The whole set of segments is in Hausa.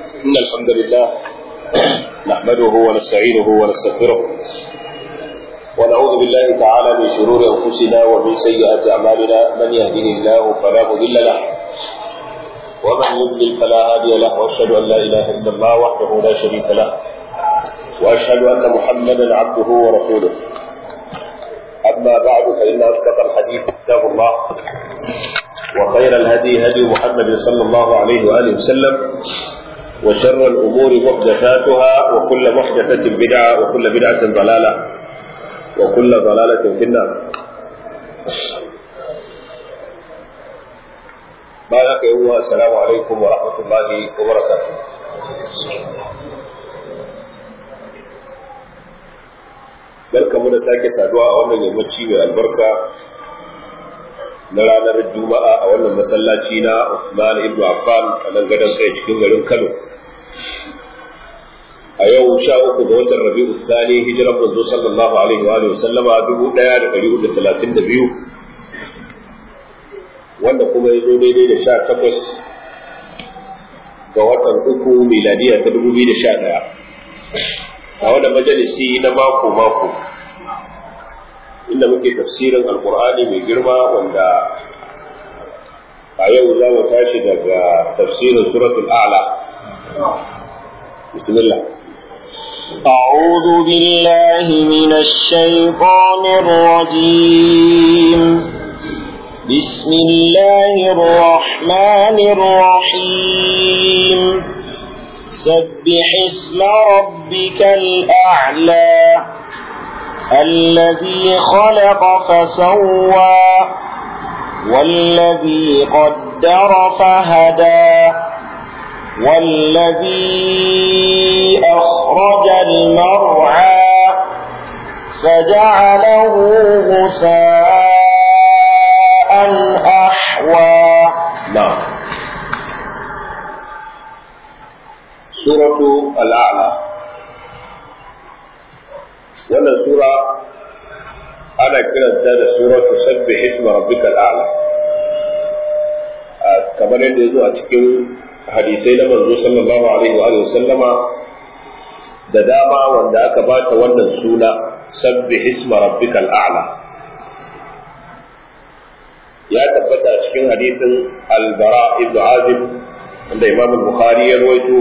إن الحمد لله نحمده ونستعينه ونستغفره ونعوذ بالله تعالى من شرور أنفسنا ومن سيئات أعمالنا من يهده الله فلا مضل له ومن يضلل فلا هادي له وأشهد أن لا إله إلا الله وحده لا شريك له وأشهد أن محمدا عبده ورسوله أما بعد فإن أصدق الحديث كتاب الله وخير الهدي هدي محمد صلى الله عليه وآله وسلم وشر الأمور محدثاتها وكل محدثة بدعة وكل بدعة ضلالة وكل ضلالة في النار بارك الله السلام عليكم ورحمة الله وبركاته barka mu da sake saduwa a wannan yammaci mai albarka na ranar juma'a a wannan masallaci na Usman ibn Affan a nan gadon kai cikin garin Kano a yau sha uku ga watan Rabi'u Sani hijiran manzo sallallahu alaihi wa alihi sallama dubu ɗaya da ɗari hudu talatin da biyu wanda kuma ya zo daidai da sha takwas ga watan uku miladiya ta dubu biyu da sha ɗaya a wannan majalisi na mako mako inda muke tafsirin alkur'ani mai girma wanda a yau za mu tashi daga tafsirin suratul a'la bismillah أعوذ بالله من الشيطان الرجيم بسم الله الرحمن الرحيم سبح اسم ربك الأعلى الذي خلق فسوى والذي قدر فهدى والذي أخرج المرعى فجعله غثاء أحوى نعم سورة الأعلى wannan sura ana kiranta da suratu sabbi hisma rabbikal a'la kamar yadda yazo a cikin hadisai na manzo sallallahu alaihi wa alihi sallama da dama wanda aka bata wannan suna sabbi hisma rabbikal a'la ya tabbata a cikin hadisin al-bara ibn azib wanda imam al-bukhari ya rawaito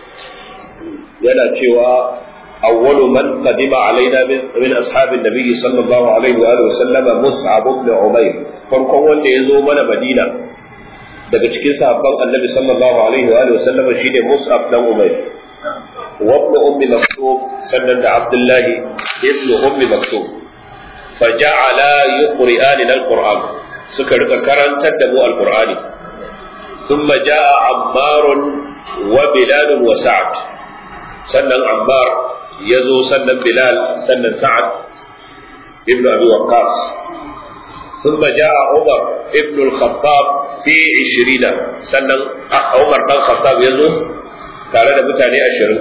yana cewa أول من قدم علينا من أصحاب النبي صلى الله عليه وآله وسلم مصعب بن عمير فرقم wanda ya zo mana Madina daga cikin sahabban Annabi sallallahu alaihi wa alihi wasallam shine Mus'ab dan Umayr wa ibn ummi maktub sannan da Abdullahi ibn ummi maktub faja'ala yuqri'ani al-Qur'an suka rika karantar da mu al-Qur'ani thumma ja'a Ammar wa Bilal wa Sa'd sannan Ammar ya zo sannan Bilal sannan Sa'ad ibn Abi Waqqas ثم جاء عمر ابن الخطاب في عشرين سنن عمر بن الخطاب يزو tare da mutane ashirin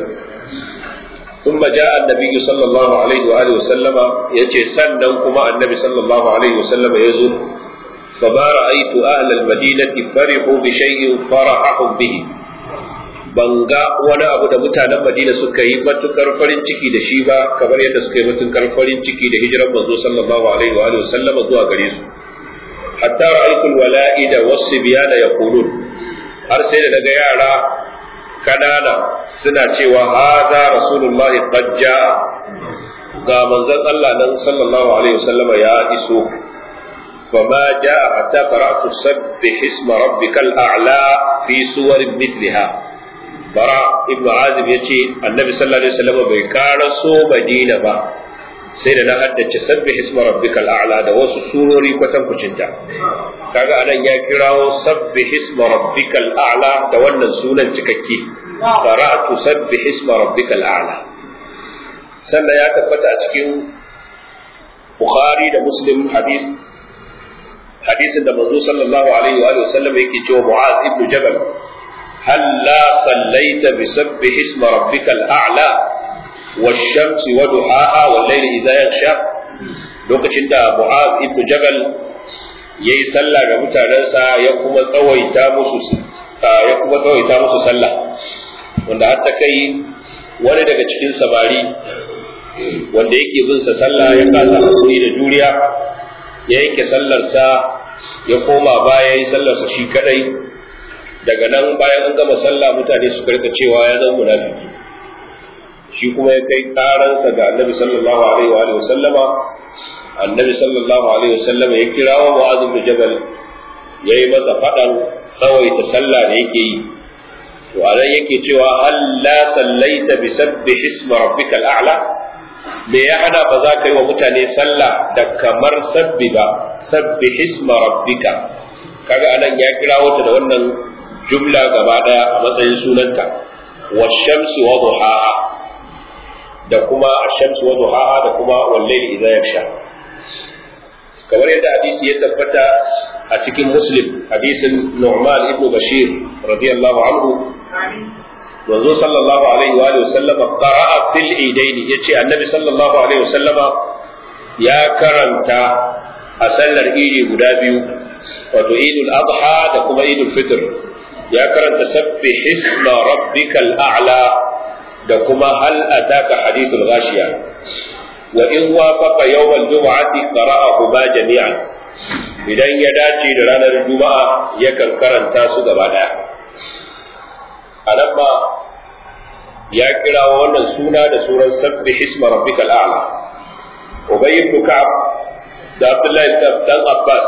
ثم جاء النبي صلى الله عليه وآله وسلم يجي سنن كما النبي صلى الله عليه وسلم يزو فما رأيت أهل المدينة فرحوا بشيء فرحهم به ban ga wani abu da mutanen Madina suka yi matukar farin ciki da shi ba kamar yadda suka yi matukar farin ciki da hijiran manzo sallallahu alaihi wa sallama zuwa gare su hatta ra'aytu alwala'ida was-sibyana yaqulun har sai da daga yara kanana suna cewa hadha rasulullahi qad jaa ga manzon Allah nan sallallahu alaihi wa sallama ya iso فما جاء حتى قرأت سبح اسم ربك الأعلى في سور مثلها bara ibnu azib ya ce annabi sallallahu alaihi wasallam bai kara so madina ba sai da na haddace sabbi hisma rabbikal a'la da wasu surori kwatan kucinta kaga anan ya kirawo sabbi hisma rabbikal a'la da wannan sunan cikakke qara'tu sabbi hisma rabbikal a'la sannan ya tabbata a cikin bukhari da muslim hadis hadisin da manzo sallallahu alaihi wa sallam yake cewa mu'az ibn jabal هلا صليت بسبح اسم ربك الأعلى والشمس وضحاها والليل إذا يغشى lokacin da Mu'az ibn Jabal yayi sallah ga mutanensa ya kuma tsawaita musu ya kuma tsawaita musu sallah wanda har ta kai wani daga cikin samari wanda yake bin sa sallah ya kasa hakuri da juriya ya yanke sallarsa ya koma baya yi sallarsa shi kadai daga nan bayan an gama sallah mutane su karka cewa ya zama munafiki shi kuma ya kai karansa ga annabi sallallahu alaihi wa alihi wasallama annabi sallallahu alaihi wasallama ya kirawo mu'adh bin jabal yayi masa fadan tsawaita sallah da yake yi to anan yake cewa alla sallaita bi sabbih isma rabbikal a'la me ya hana ba za ka yi wa mutane sallah da kamar sabbi ba sabbi isma rabbika kaga anan ya kirawo ta da wannan jumla gaba daya a matsayin sunanta wa shamsi wa duhaha da kuma ash-shamsi wa duhaha da kuma wal layli idha yaksha kamar yadda hadisi ya tabbata a cikin muslim hadisin Nu'man ibn Bashir radiyallahu anhu manzo sallallahu alaihi wa sallam qara'a fil idaini yace annabi sallallahu alaihi wa sallama ya karanta a sallar idi guda biyu wato idul adha da kuma idul fitr ya karanta sabbi hisma rabbikal a'la da kuma hal ataka hadithul ghashiya wa in wafaqa yawmal jum'ati qara'ahu ba jami'an idan ya dace da ranar juma'a yakan karanta su gaba daya anan ma ya kira wannan suna da suran sabbi hisma rabbikal a'la ubay ibn ka'ab da abdullahi dan abbas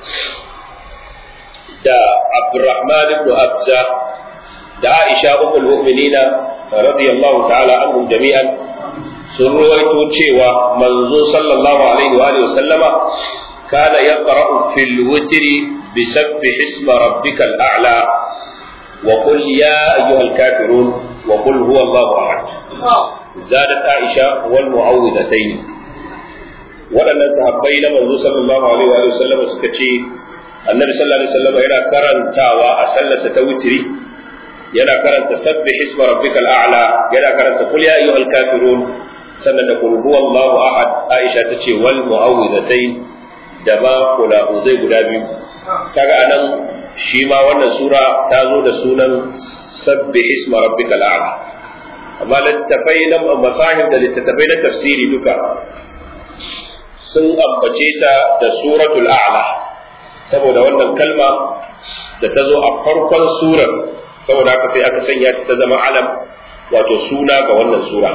da abdurrahman ibn abza da aisha ummul mu'minina radiyallahu ta'ala anhum jami'an sun ruwaito cewa manzo sallallahu alaihi wa alihi sallama kana yaqra'u fil witri bi sabbi hisma rabbikal a'la wa qul ya ayyuhal kafirun wa qul huwa Allahu ahad zadat aisha wal mu'awwidatayn waɗannan sahabbai na manzo sallallahu alaihi wa sallama suka ce annabi sallallahu alaihi wasallam yana karantawa a sallarsa ta witri yana karanta sabbi hisma rabbikal a'la yana karanta qul ya ayyuhal kafirun sannan da qul huwallahu ahad aisha tace wal mu'awwidatayn da ma kula uzai guda biyu kaga anan shi ma wannan sura ta zo da sunan sabbi hisma rabbikal a'la amma littafai na masahib da littattafai na tafsiri duka sun ambace ta da suratul a'la saboda wannan kalma da ta zo a farkon surar saboda haka sai aka sanya ta zama alam wato suna ga wannan sura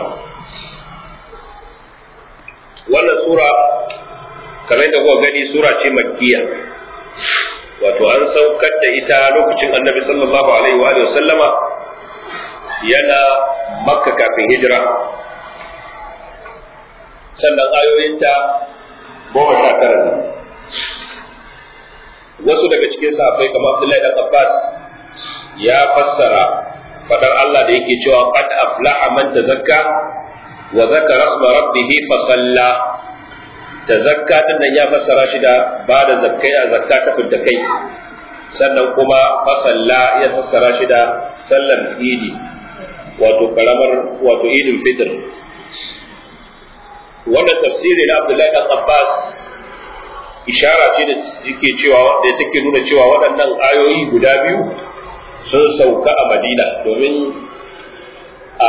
wannan sura kamar da kuka gani sura ce makkiya wato an saukar da ita lokacin annabi sallallahu alaihi wa sallama yana makka kafin hijira sannan ayoyinta goma sha tara wasu daga cikin sahabbai kamar Abdullahi dan Abbas ya fassara fadar Allah da yake cewa qad aflaha man tazakka wa zakara isma rabbih fa salla tazakka din nan ya fassara shi da ba da zakkai a zakka ta fidda kai sannan kuma fa salla ya fassara shi da sallar idi wato karamar wato idul fitr wannan tafsiri na Abdullahi dan Abbas ishara ce da yake cewa da take nuna cewa waɗannan ayoyi guda biyu sun sauka a Madina domin a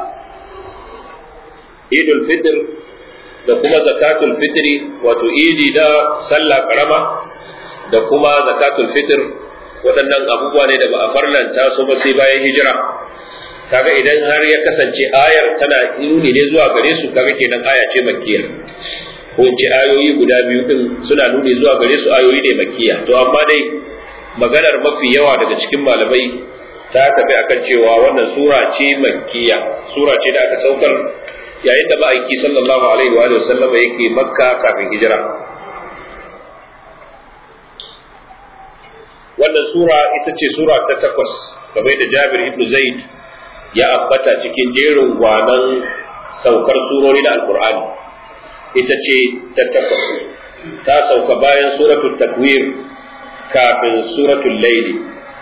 Idul Fitr da kuma zakatul fitri wato idi da sallah karama da kuma zakatul fitr waɗannan abubuwa ne da ba a farlanta su ba sai bayan hijira kaga idan har ya kasance ayar tana nuni ne zuwa gare su kaga kenan aya ce makkiya ko in ce ayoyi guda biyu din suna nuni zuwa gare su ayoyi ne makkiya to amma dai maganar mafi yawa daga cikin malamai ta tafi akan cewa wannan sura ce makkiya sura ce da aka saukar yayin da ma'aiki sallallahu alaihi wa sallama yake makka kafin hijira wannan sura ita ce sura ta takwas kamar da jabir ibn zaid ya ambata cikin jerin gwanan saukar surori na alkur'ani ita ce ta takwas ta sauka bayan suratul takwir kafin suratul laili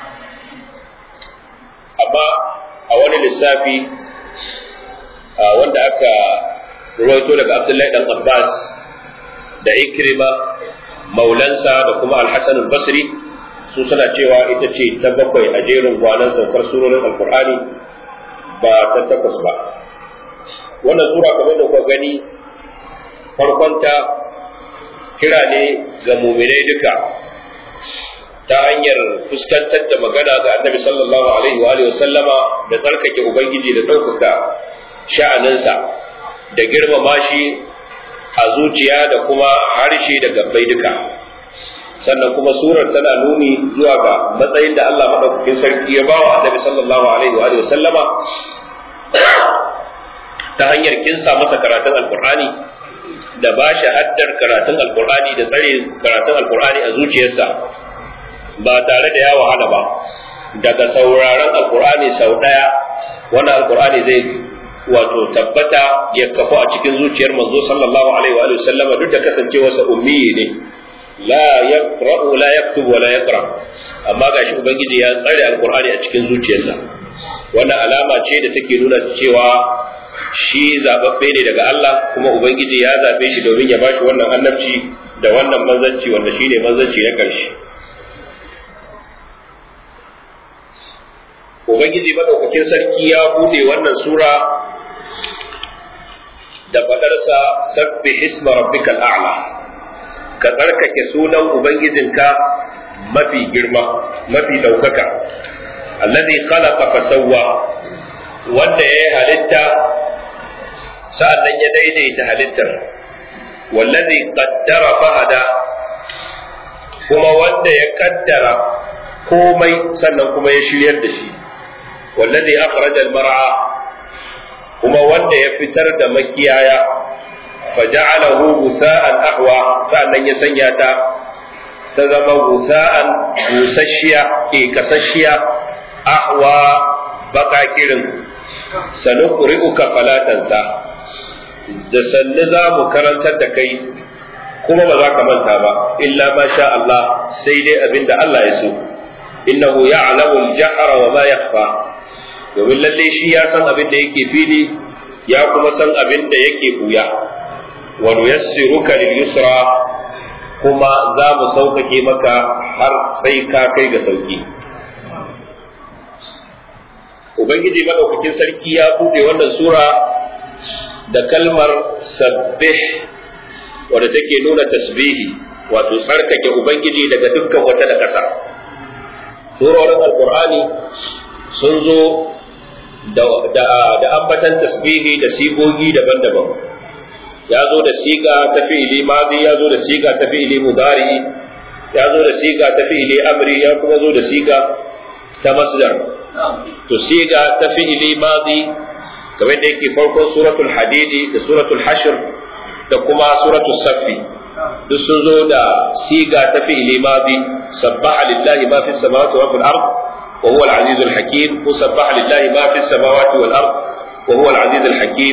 amma a wani lissafi wanda aka ruwaito daga abdullahi dan abbas da ikrima maulansa da kuma alhassan al-basri su suna cewa ita ce ta bakwai a jerin gwanan saukar surorin alkur'ani ba ta takwas ba wannan sura kamar da kuka gani farkonta kira ne ga muminai duka ta hanyar fuskantar da magana ga annabi sallallahu alaihi wa alihi sallama da tsarkake ubangiji da ɗaukaka sha'aninsa da girmama shi a zuciya da kuma harshe da gabbai duka sannan kuma surar tana nuni zuwa ga matsayin da Allah madaukakin sarki ya bawa annabi sallallahu alaihi wa alihi sallama ta hanyar kinsa masa karatun alqur'ani da ba shi haddar karatun alqur'ani da tsare karatun alqur'ani a zuciyarsa ba tare da ya wahala ba daga sauraron alqur'ani sau daya wannan alqur'ani zai wato tabbata ya kafu a cikin zuciyar manzo sallallahu alaihi wa sallama duk da kasancewarsa ummi ne la yaqra'u la yaktubu wa la yaqra amma gashi ubangiji ya tsare alqur'ani a cikin zuciyarsa wannan alama ce da take nuna cewa shi zababbe ne daga Allah kuma ubangiji ya zabe shi domin ya bashi wannan annabci da wannan manzanci wanda shine manzanci na karshe ubangiji madaukakin sarki ya bude wannan sura da fadarsa sabbi hisma rabbikal a'la ka tsarkake sunan ubangijinka mafi girma mafi daukaka alladhi khalaqa fa sawwa wanda ya halitta sa'annan ya daidaita halittar wallazi qaddara fa hada kuma wanda ya kaddara komai sannan kuma ya shiryar da shi wallazi akhraja al-mar'a kuma wanda ya fitar da makiyaya faja'alahu gusa'an ahwa sa'annan ya sanya ta ta zama gusa'an busasshiya ke kasasshiya ahwa baka kirin sanuqri'uka falatansa da sannu za mu karantar da kai kuma ba za ka manta ba illa ma sha Allah sai dai abinda Allah ya so innahu ya'lamu al-jahra wa ma yakhfa domin lalle shi ya san abin da yake fili ya kuma san abin da yake buya wa nuyassiruka lil yusra kuma za mu sauƙaƙe maka har sai ka kai ga sauki ubangiji madaukakin sarki ya buɗe wannan sura da kalmar sabbih wadda take nuna tasbihi wato tsarkake ubangiji daga dukkan wata da ƙasa surorin alkur'ani sun zo da ambatan tasbihi da sigogi daban-daban ya zo da siga ta fi'ili madi ya zo da siga ta fi'ili mudari ya zo da siga ta fi'ili amri ya kuma zo da siga ta masdar to siga ta fi'ili madi kamar da yake farkon suratul hadidi da suratul hashr da kuma suratul saffi duk sun zo da siga ta fi'ili madi sabbaha lillahi ma fis samawati wa fil ard wa huwa al-aziz al-hakim ko sabbaha lillahi ma fis samawati wal ard wa huwa al-aziz al-hakim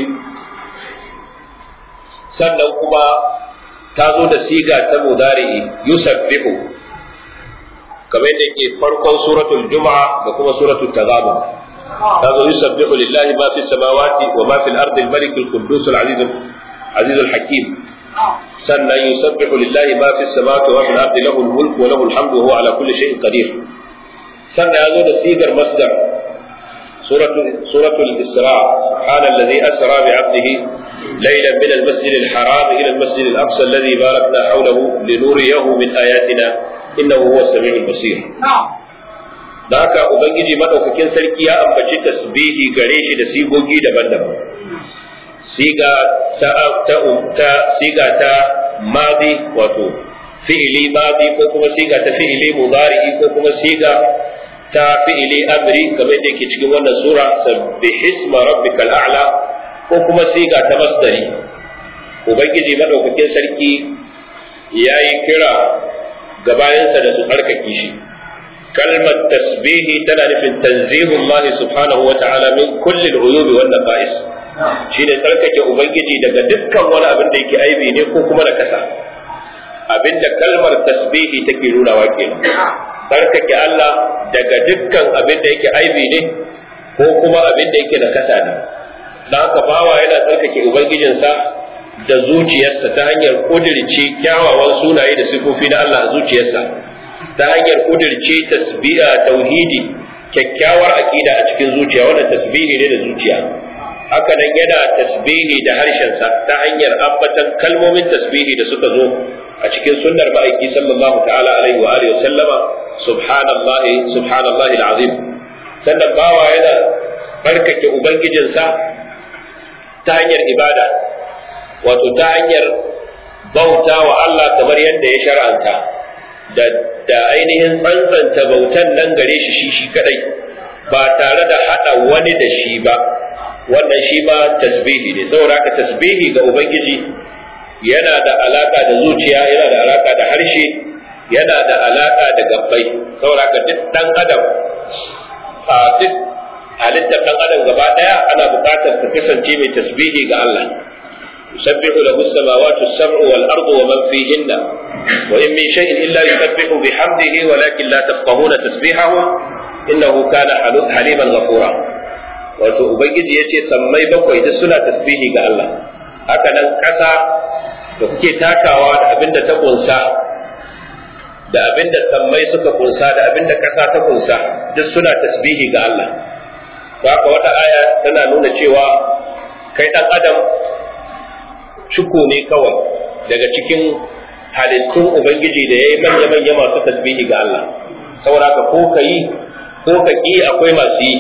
sannan kuma ta zo da siga ta mudari'i yusabbihu kamar yadda yake farkon suratul juma'a da kuma suratul taghabun ta zo yusabbihu lillahi ma fis samawati wa ma fil ardi al-malik al-quddus al-aziz al-aziz al-hakim sannan yusabbihu lillahi ma fis samawati wa fil ardi lahu al-mulku wa lahu al-hamdu wa huwa ala kulli shay'in qadir sannan ya zo da sigar masdar سورة سورة الإسراء سبحان الذي أسرى بعبده ليلا من المسجد الحرام إلى المسجد الأقصى الذي باركنا حوله لنريه من آياتنا إنه هو السميع البصير da haka ubangiji madaukakin sarki ya ambaci tasbihi gare shi da sigogi daban-daban siga ta ta ta siga ta madi wato fi'ili madi ko kuma siga ta fi'ili mudari ko kuma siga ta fi'ili amri kamar da yake cikin wannan sura sabbih isma rabbikal a'la ko kuma siga ta masdari ubangiji madaukakin sarki yayi kira ga bayansa da su harkake shi kalmar tasbihi tana nufin tanzihullah subhanahu wa ta'ala min kulli al-uyubi wan naqais shine tsarkake ubangiji daga dukkan wani abin da yake aibi ne ko kuma na kasa abinda kalmar tasbihi take nunawa kenan tsarkake Allah daga dukkan abin da yake aibi ne ko kuma abin da yake nakasa ne da haka bawa yana tsarkake ubangijinsa da zuciyarsa ta hanyar kudirce kyawawan sunaye da sifofi na Allah a zuciyarsa ta hanyar kudirce tasbi'a tauhidi kyakkyawar aqida a cikin zuciya wannan tasbihi ne da zuciya haka nan yana tasbihi da harshensa ta hanyar ambatan kalmomin tasbihi da suka zo a cikin sunnar ma'aiki sallallahu ta'ala alaihi wa alihi sallama subhanallahi subhanallahi alazim sannan bawa yana barkake ubangijinsa ta hanyar ibada wato ta hanyar bauta wa Allah kamar yadda ya shar'anta da da ainihin tsantsanta bautan nan gare shi shi shi kadai ba tare da hada wani da shi ba wannan shi ma tasbihi ne saboda haka tasbihi ga ubangiji yana da alaka da zuciya yana da alaka da harshe yana da alaka da gabbai saboda haka duk dan adam a duk halittar dan adam gaba daya ana buƙatar ta kasance mai tasbihi ga Allah يسبح له السماوات السبع والأرض ومن فيهن وإن من شيء إلا يسبح بحمده ولكن لا تفقهون تسبيحه إنه كان حليما غفورا wato ubangiji ya ce sammai bakwai duk suna tasbihi ga Allah haka nan ƙasa da kuke takawa da abin da ta kunsa da abin da sammai suka kunsa da abin da ƙasa ta kunsa duk suna tasbihi ga Allah haka wata aya tana nuna cewa kai ɗan adam cuko ne kawai daga cikin halittun ubangiji da ya yi manya-manya masu tasbihi ga Allah saboda haka ko ka yi ko ka ƙi akwai masu yi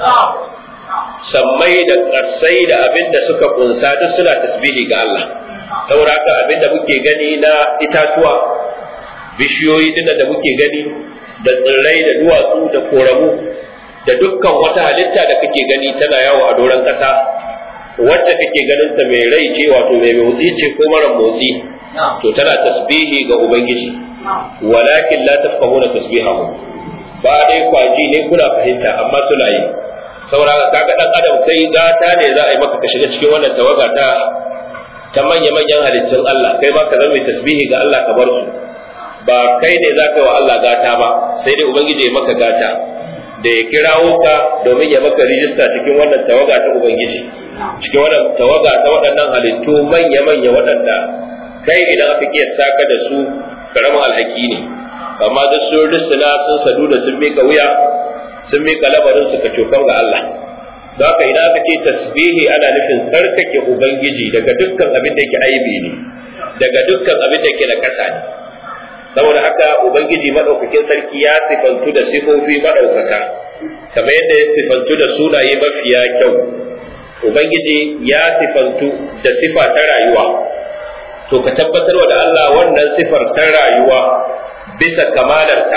sammai da ƙasai da abin da suka kunsa duk suna tasbihi ga Allah saboda haka abin da muke gani na itatuwa bishiyoyi dinda da muke gani da tsirrai da duwatsu da koramu da dukkan wata halitta da kake gani tana yawo a doron ƙasa wacce kake ganin ta mai rai ce wato mai motsi ce ko mara motsi to tana tasbihi ga ubangiji walakin la tafqahuna tasbihahu ba dai kwaji ne kuna fahimta amma suna yi saboda kaga dan adam kai gata ne za a yi maka ka shiga cikin wannan tawaga ta ta manya manyan halittun Allah kai ma ka zama mai tasbihi ga Allah ka bar su ba kai ne za ka yi wa Allah gata ba sai dai ubangiji ya maka gata da ya kirawo ka domin ya maka rijista cikin wannan tawaga ta ubangiji cikin wannan tawaga ta waɗannan halittu manya manya waɗanda kai idan aka kiyasta ka da su karamin alhaki ne amma duk sun risina sun sadu da sun mika wuya sun mika labarin su cokan ga Allah don haka idan aka ce tasbihi ana nufin tsarkake ubangiji daga dukkan abin da yake aibi ne daga dukkan abin da yake na kasa ne saboda haka ubangiji madaukakin sarki ya sifantu da sifofi madaukaka kamar yadda ya sifantu da sunaye mafiya kyau ubangiji ya sifantu da sifa ta rayuwa to ka tabbatarwa da Allah wannan sifar ta rayuwa bisa kamalarta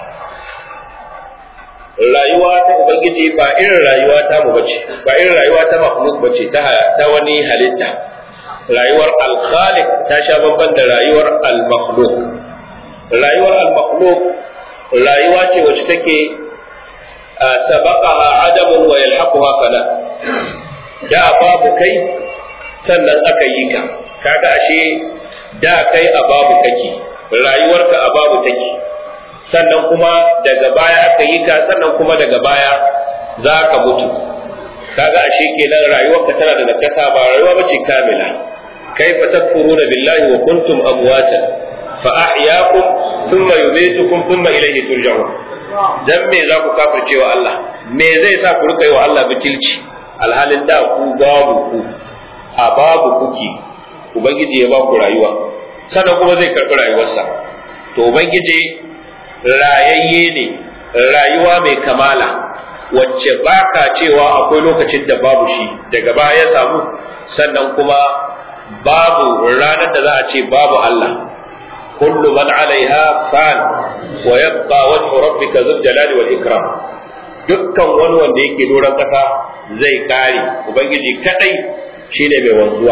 rayuwa ta ubangiji ba irin rayuwa ta mu bace ba irin rayuwa ta makhluk bace ta ta wani halitta rayuwar al-khaliq ta sha babban da rayuwar al-makhluq rayuwar al-makhluq rayuwa ce wacce take sabaqaha adamun wa yalhaquha fala da babu kai sannan aka yi ka kaga ashe da kai a babu kake rayuwarka a babu take sannan kuma daga baya aka yi ka sannan kuma daga baya za ka mutu kaga ashe kenan rayuwarka tana da nakasa ba rayuwa bace kamila kaifa takfuruna billahi wa kuntum amwatan fa ahyaakum thumma yumitukum thumma ilayhi turja'un dan me za ku kafirce wa Allah me zai sa ku rika yi wa Allah butulci alhalin da ku babu ku a babu kuke ubangiji ya ba ku rayuwa sannan kuma zai karɓi rayuwarsa to ubangiji rayayye ne rayuwa mai kamala wacce baka cewa akwai lokacin da babu shi daga baya ya samu sannan kuma babu ranar da za a ce babu Allah kullu man alaiha fan wa yabqa wajhu rabbika dhul jalali wal ikram dukkan wani wanda yake doron kasa zai kare ubangiji kadai shine mai wanzuwa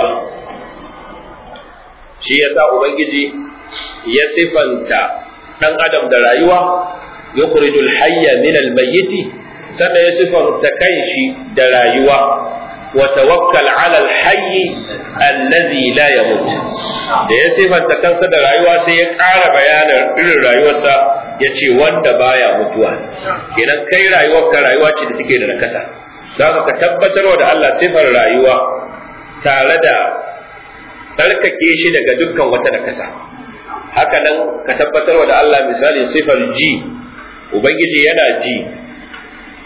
shi yasa ubangiji ya sifanta dan adam da rayuwa yukhrijul hayya min al mayyiti sannan ya sifanta kanshi da rayuwa wa tawakkal ala al hayy allazi la yamut da ya sifanta kansa da rayuwa sai ya ƙara bayanin irin rayuwarsa ya ce wanda baya mutuwa kenan kai rayuwarka rayuwa ce da take da nakasa za ka tabbatarwa da Allah sifar rayuwa tare da tsarkake shi daga dukkan wata nakasa haka nan ka tabbatarwa da Allah misali sifar ji ubangiji yana ji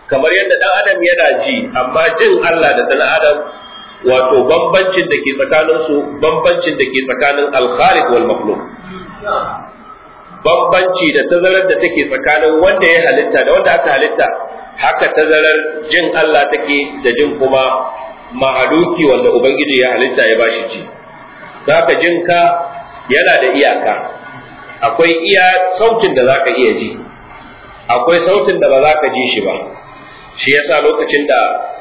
kamar yadda dan adam yana ji amma jin Allah da dan adam wato bambancin da ke tsakanin su bambancin da ke tsakanin al-khaliq wal makhluq bambanci da tazarar da take tsakanin wanda ya halitta da wanda aka halitta haka tazarar jin Allah take da jin kuma mahaluki wanda ubangiji ya halitta ya bashi ji zaka jinka yana da iyaka akwai iya sautin da zaka iya ji akwai sautin da ba za ka ji shi ba shi yasa lokacin da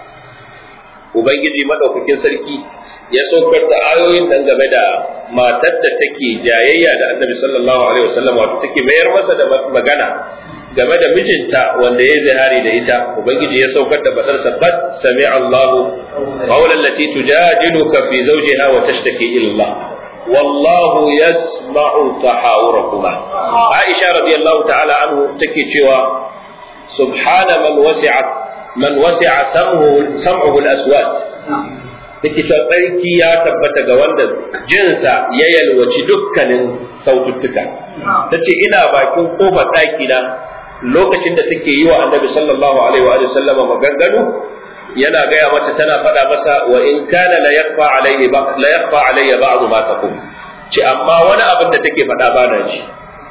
ubangiji madaukakin sarki ya saukar da ayoyin nan game da matar da take jayayya da annabi sallallahu alaihi wasallam wato take mayar masa da magana game da mijinta wanda ya zihari da ita ubangiji ya saukar da badar sabbat sami Allahu qawlan lati tujadiluka fi zawjiha wa tashtaki ila Allah wallahu yasma'u tahawurakuma Aisha radiyallahu ta'ala anhu take cewa subhana man wasi'a man wasi'a sam'uhu sam'uhu al-aswat take cewa tsarki ya tabbata ga wanda jinsa ya yalwaci dukkanin saututtuka tace ina bakin kofar ɗaki na lokacin da take yi wa annabi sallallahu alaihi wa sallama maganganu yana gaya mata tana faɗa masa wa in kana la yakfa alaihi ba la yakfa alayya ba'd ma taqum ce amma wani abin da take faɗa ba na ji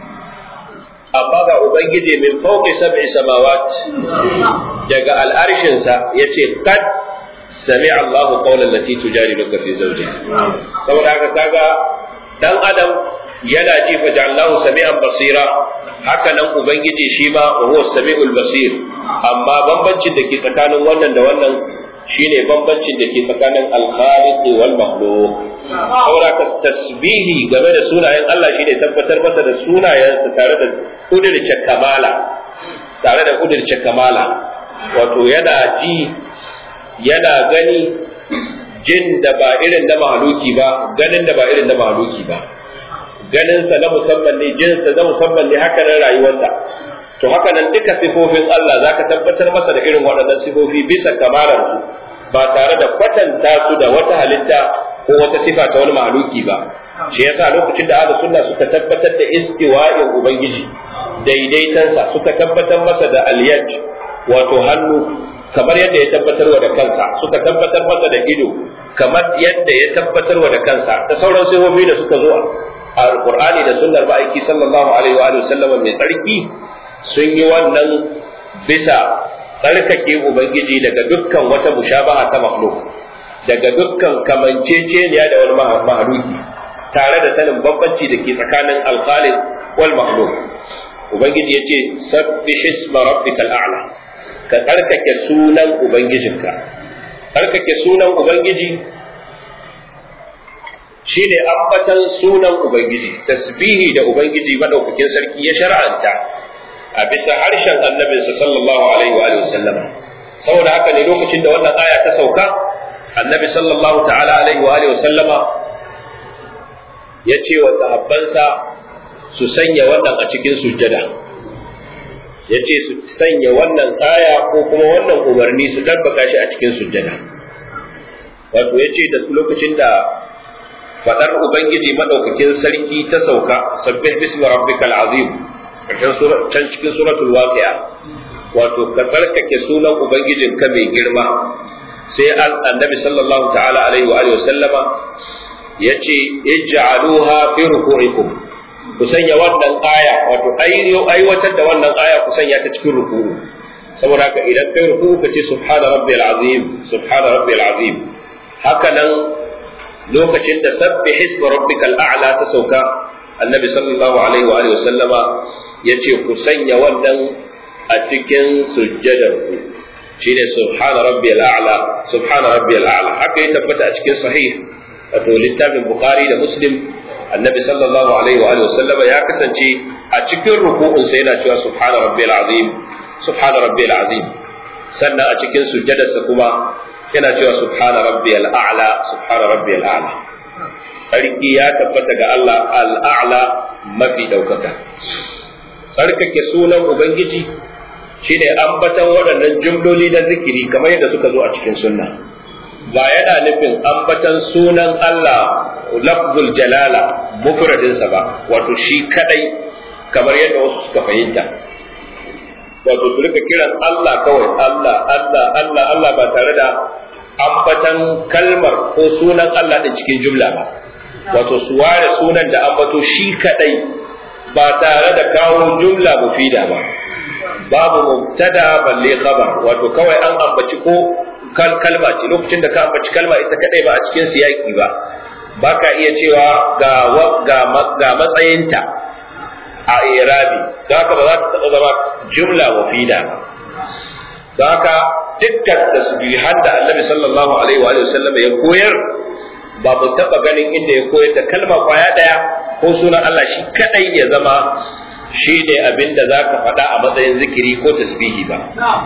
amma ga ubangiji min fawqi sab'i samawat daga al'arshin sa yace kad sami'a Allah qawlan lati tujadiluka fi zawjiha saboda haka kaga dan adam yana ji fa ja'alnahu sami'an basira haka nan ubangiji shi ma huwa sami'ul basir amma bambancin da ke tsakanin wannan da wannan shine bambancin da ke tsakanin al-khaliq wal makhluq saboda ka tasbihi game da sunayen Allah shine tabbatar masa da sunayensa tare da kudirce kamala tare da kudirce kamala wato yana ji yana gani jin da ba irin na mahaluki ba ganin da ba irin na mahaluki ba ganinsa na musamman ne jinsa na musamman ne haka nan rayuwarsa to haka nan duka sifofin Allah zaka tabbatar masa da irin waɗannan sifofi bisa kamalar su ba tare da kwatanta su da wata halitta ko wata sifa ta wani mahaluki ba shi yasa lokacin da ahlus sunna suka tabbatar da istiwa'in ubangiji daidaitansa suka tabbatar masa da aliyaj wato hannu kamar yadda ya tabbatarwa da kansa suka tabbatar masa da ido kamar yadda ya tabbatarwa da kansa da sauran sifofi da suka zo a alqur'ani da sunnar ma'aiki sallallahu alaihi wa sallam mai tsarki sun yi wannan bisa tsarkake ubangiji daga dukkan wata mushabaha ta makhluk daga dukkan kamanceceniya da wani mahaluki tare da sanin bambanci da ke tsakanin alkhaliq wal makhluk ubangiji yace sabbih isma rabbikal a'la ka tsarkake sunan ubangijinka tsarkake sunan ubangiji shine ambatan sunan ubangiji tasbihi da ubangiji madaukakin sarki ya shar'anta a bisa harshen annabinsa sallallahu alaihi wa sallama saboda haka ne lokacin da wannan aya ta sauka annabi sallallahu ta'ala alaihi wa sallama ya ce wa sahabbansa su sanya wannan a cikin sujjada ya ce su sanya wannan aya ko kuma wannan umarni su tabbaka shi a cikin sujjada wato ya ce da lokacin da faɗar ubangiji madaukakin sarki ta sauka sabbih bismi rabbikal azim can cikin suratul waqi'a wato ka tsarkake sunan ubangijin ka mai girma sai annabi sallallahu ta'ala alaihi wa alihi sallama yace ij'aluha fi ruku'ikum ku sanya wannan aya wato aiwatar da wannan aya ku sanya ta cikin ruku'u saboda haka idan kai ruku'u ka ce subhana rabbil azim subhana rabbil azim haka nan lokacin da sabbih isma rabbikal a'la ta sauka annabi sallallahu alaihi wa alihi sallama yace ku sanya wannan a cikin sujjadar ku shine subhana rabbiyal a'la subhana rabbiyal a'la haka ya tabbata a cikin sahih wato littafin bukhari da muslim annabi sallallahu alaihi wa alihi sallama ya kasance a cikin ruku'un sa yana cewa subhana rabbiyal azim subhana rabbiyal azim sannan a cikin sujjadarsa kuma yana cewa subhana rabbiyal a'la subhana rabbiyal a'la sarki ya tabbata ga Allah al'a'la mafi ɗaukaka. Tsarkake sunan Ubangiji shi ne ambatan waɗannan jumloli na zikiri kamar yadda suka zo a cikin sunna. Ba yana nufin ambatan sunan Allah lafzul jalala mufradinsa ba, wato shi kadai kamar yadda wasu suka fahimta. wato su rika kiran Allah kawai Allah Allah Allah Allah ba tare da ambatan kalmar ko sunan Allah din cikin jumla ba wato su ware sunan da ambato shi kadai ba tare da kawo jumla mufida ba babu mubtada balle khabar wato kawai an ambaci ko kalma ce lokacin da ka ambaci kalma ita kadai ba a cikin siyaki ba baka iya cewa ga ga ga matsayinta a irabi da haka ba za ta taɓa zama jumla mufida ba da haka dukkan tasbihan da annabi sallallahu alaihi wa sallam ya koyar ba mu taɓa ganin inda ya koyar da kalma kwaya ɗaya ko sunan Allah shi kadai ya zama shi ne abin da za ka faɗa a matsayin zikiri ko tasbihi ba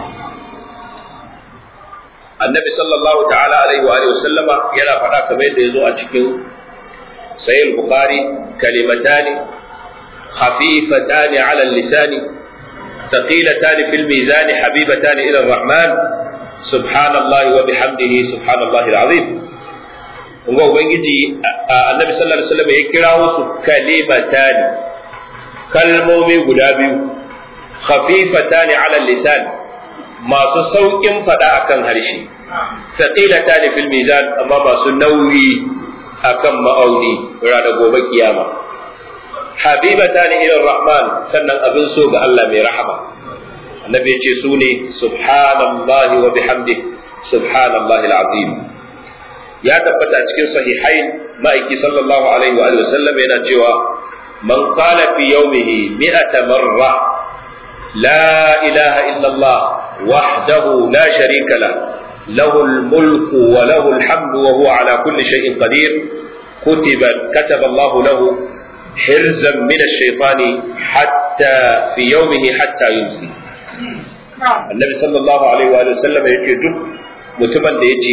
annabi sallallahu ta'ala alaihi wa sallama yana faɗa kamar yadda ya zo a cikin sahih bukhari kalimatani خفيفتان على اللسان ثقيلتان في الميزان حبيبتان إلى الرحمن سبحان الله وبحمده سبحان الله العظيم ngo ubangiji annabi sallallahu alaihi wasallam ya kirawo su kalimatani kalmomi guda biyu khafifatani ala lisan masu saukin fada akan harshe thaqilatani fil mizan amma masu nauyi akan ma'auni ranar gobe kiyama habibatan ila rahman sannan abin so ga Allah mai rahama annabi ya ce su ne subhanallahi wa bihamdihi subhanallahi alazim ya tabbata a cikin sahihain ma'aiki sallallahu alaihi wa sallam yana cewa man qala fi yawmihi mi'ata marra la ilaha illa Allah wahdahu la sharika lah له الملك وله الحمد وهو على كل شيء قدير كتب كتب الله له حرزا من الشيطان حتى في يومه حتى يمسي النبي صلى الله عليه وآله وسلم يقول duk mutumin da ya ce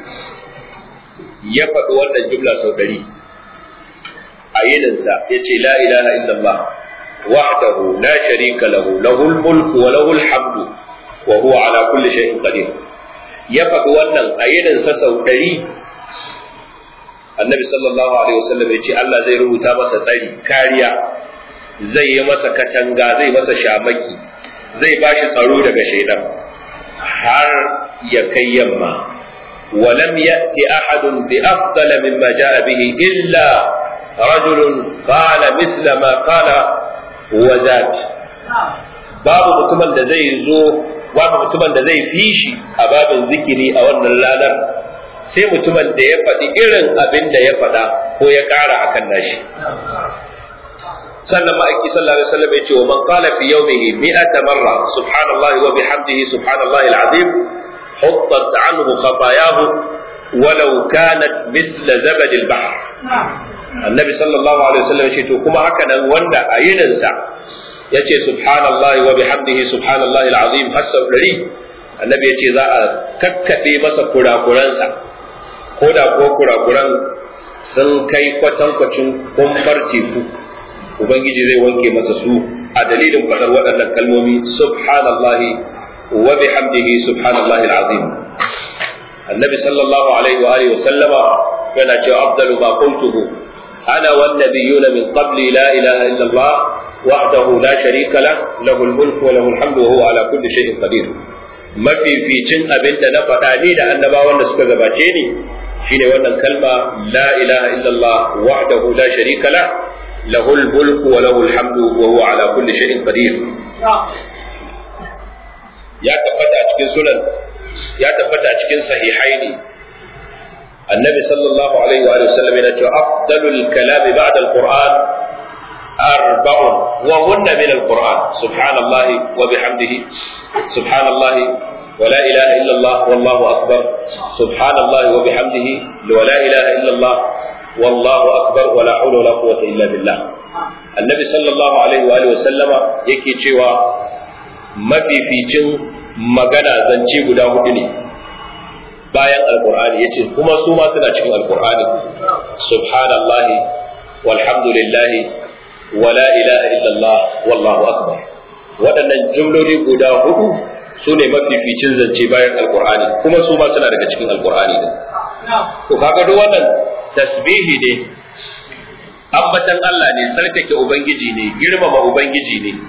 ya faɗi wannan jumla sau ɗari a yininsa ya ce la ilaha illallah wahdahu la sharika lahu lahul mulku wa lahul hamdu wa huwa ala kulli shay'in qadir ya faɗi wannan a yininsa sau ɗari annabi sallallahu alaihi wasallam ya ce Allah zai rubuta masa tsari kariya zai yi masa katanga zai masa shamaki zai ba shi tsaro daga shaidan har ya kai yamma ولم يأت أحد بأفضل مما جاء به إلا رجل قال مثل ما قال وزاد باب mutumin da zai zo babu mutumin da zai fi shi a babin zikiri a wannan ranar sai mutumin da ya faɗi irin abin da ya faɗa ko ya ƙara a kan nashi sannan ma'aiki sallallahu alaihi wasallam ya ce wa man qala fi yawmihi mi'ata marra subhanallahi wa bihamdihi subhanallahi alazim huttat anhu khatayahu walau kanat mithla zabad albahr annabi sallallahu alaihi wasallam ya ce to kuma haka nan wanda a yininsa ya ce subhanallahi wa bihamdihi subhanallahi alazim har sau ɗari annabi ya ce za a kakkaɓe masa kurakuransa ko da ko kurakuran sun kai kwatankwacin kumfar teku ubangiji zai wanke masa su a dalilin faɗar waɗannan kalmomi subhanallahi wa bihamdihi subhanallahi alazim annabi sallallahu alaihi wa alihi wa sallama yana cewa afdalu ma qultuhu ana wan nabiyuna min qabli la ilaha illa allah wahdahu la sharika lah lahu al-mulku wa lahu al-hamdu wa huwa ala kulli shay'in qadir mafificin abin da na faɗa ni da annabawan da suka gabace ni shine wannan kalma la ilaha illallah wahdahu la sharika la lahul mulku wa lahul hamdu wa huwa ala kulli shay'in qadir ya tabbata a cikin sunan ya tabbata a cikin sahihaini annabi sallallahu alaihi wa sallam yana cewa afdalul kalam ba'da alquran arba'un wa hunna min alquran subhanallahi wa bihamdihi subhanallahi ولا إله إلا الله والله أكبر سبحان الله وبحمده ولا إله إلا الله والله أكبر ولا حول ولا قوة إلا بالله النبي صلى الله عليه وآله وسلم yake cewa mafificin magana zance guda hudu ne bayan alkur'ani yace kuma su ma suna cikin alkur'ani subhanallahi walhamdulillahi wala ilaha illallah wallahu akbar waɗannan jumloli guda hudu su ne mafificin zance bayan alkur'ani kuma su ma suna daga cikin alkur'ani ne to kaga duk wannan tasbihi ne ambatan Allah ne tsarkake ubangiji ne girmama ubangiji ne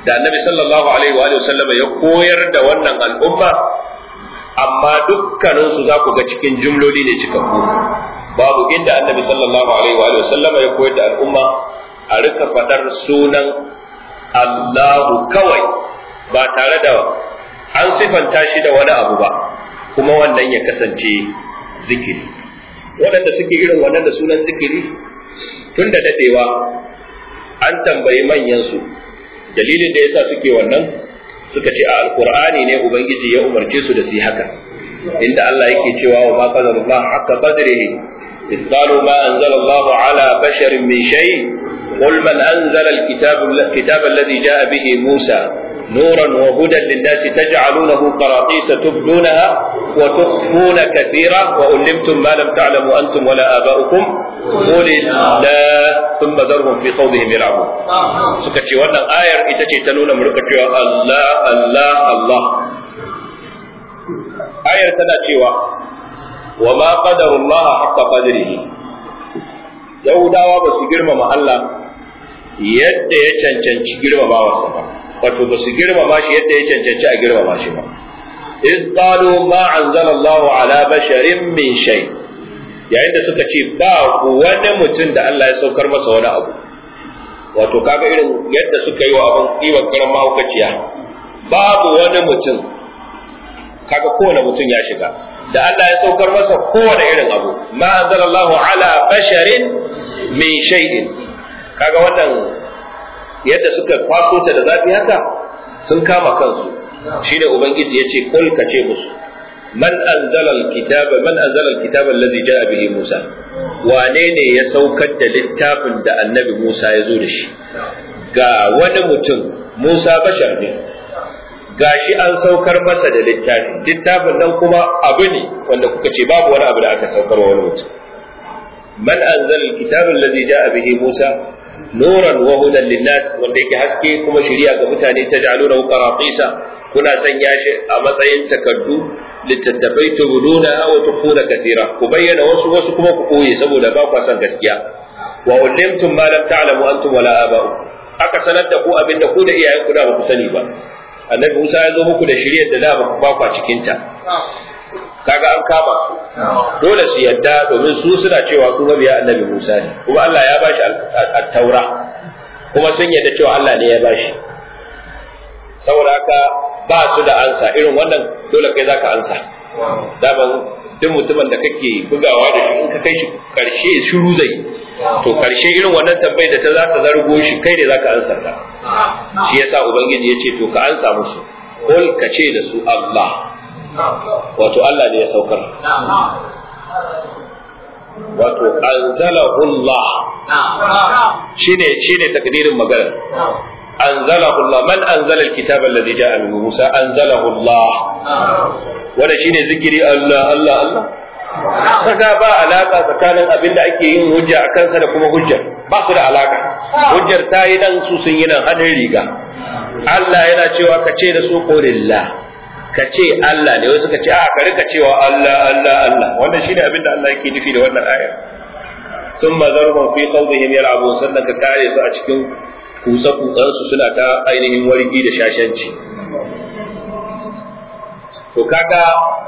da annabi sallallahu alaihi wa sallama ya koyar da wannan al'umma amma dukkanin su za ku ga cikin jumloli ne cikakku babu inda annabi sallallahu alaihi wa sallama ya koyar da al'umma a rika faɗar sunan Allahu kawai ba tare da an sifanta shi da wani abu ba kuma wannan ya kasance zikiri waɗanda suke irin wannan da sunan zikiri tun da dadewa an tambayi manyansu dalilin da yasa suke wannan suka ce a alkur'ani ne ubangiji ya umarce su da su haka inda Allah yake cewa wa ma qadarullah haqqa qadrihi إذ قالوا ما أنزل الله على بشر من شيء قل من أنزل الكتاب, الكتاب الذي جاء به موسى نورا وهدى للناس تجعلونه قراطيس تبدونها وتخفون كثيرا وألمتم ما لم تعلموا أنتم ولا آباؤكم قل الله ثم ذرهم في خوضهم يلعبون سكتي وانا آية إتتي تنون مركتي الله الله الله آية تناتي وما قدر الله حق قدره يهودا بس جرم الله يد يتشنشن جرم ما وصفه wato ba su girmama shi yadda ya cancanci a girmama shi ba iz qalu ma anzala Allah ala basharin min shay yayin da suka ce ba wani mutum da Allah ya saukar masa wani abu wato kaga irin yadda suka yi wa abin kiwon karan mahaukaciya babu wani mutum kaga kowane mutum ya shiga da Allah ya saukar masa kowane irin abu ma anzala Allah ala basharin min shay'in kaga wannan yadda suka kwaso ta da zafi haka sun kama kansu shine ubangiji yace kul ka ce musu man anzala alkitaba man anzala alkitaba alladhi jaa bihi musa wane ne ya saukar da littafin da annabi musa ya zo da shi ga wani mutum musa bashar ne gashi an saukar masa da littafi littafin nan kuma abu ne wanda kuka ce babu wani abu da aka saukar wa wani mutum man anzala alkitaba alladhi jaa bihi musa nuran wa hudan linnas wanda yake haske kuma shiriya ga mutane ta ja'aluna qaratisa kuna sanya shi a matsayin takaddu littattafai tubuduna wa tukhuna kathira ku bayyana wasu wasu kuma ku koye saboda ba ku san gaskiya wa ulimtum ma lam ta'lamu antum wala aba'u aka sanar da ku abinda ku da iyayen ku da ba ku sani ba annabi Musa ya zo muku da shiriyar da da ba ku cikin ta kaga an kama dole su yadda domin su suna cewa su mabiya annabi Musa ne kuma Allah ya bashi at-taura kuma sun yadda cewa Allah ne ya bashi saboda haka ba su da ansa irin wannan dole kai zaka ansa daman duk mutumin da kake bugawa da shi in ka kai shi karshe shiru zai to karshe irin wannan tambayar da ta za ta zargo shi kai ne zaka ansa ta shi yasa ubangiji ya ce to ka ansa musu kul ka ce da su Allah wato Allah ne ya saukar wato anzalahu Allah shine shine takdirin magana anzalahu Allah man anzala alkitaba alladhi ja'a min Musa anzalahu Allah wanda shine zikiri Allah Allah Allah kaga ba alaka tsakanin abin da ake yin hujja a kansa da kuma hujjar ba su da alaka hujjar ta yi dan su sun yi nan hannun riga Allah yana cewa ka ce da su qulillah ka ce Allah ne wasu ka ce a ka rika cewa Allah Allah Allah wannan shine abin da Allah yake nufi da wannan ayar thumma zarhum fi khawdihim yal'abun sannan ka kare su a cikin kusa kusan su suna ta ainihin wargi da shashanci to kaga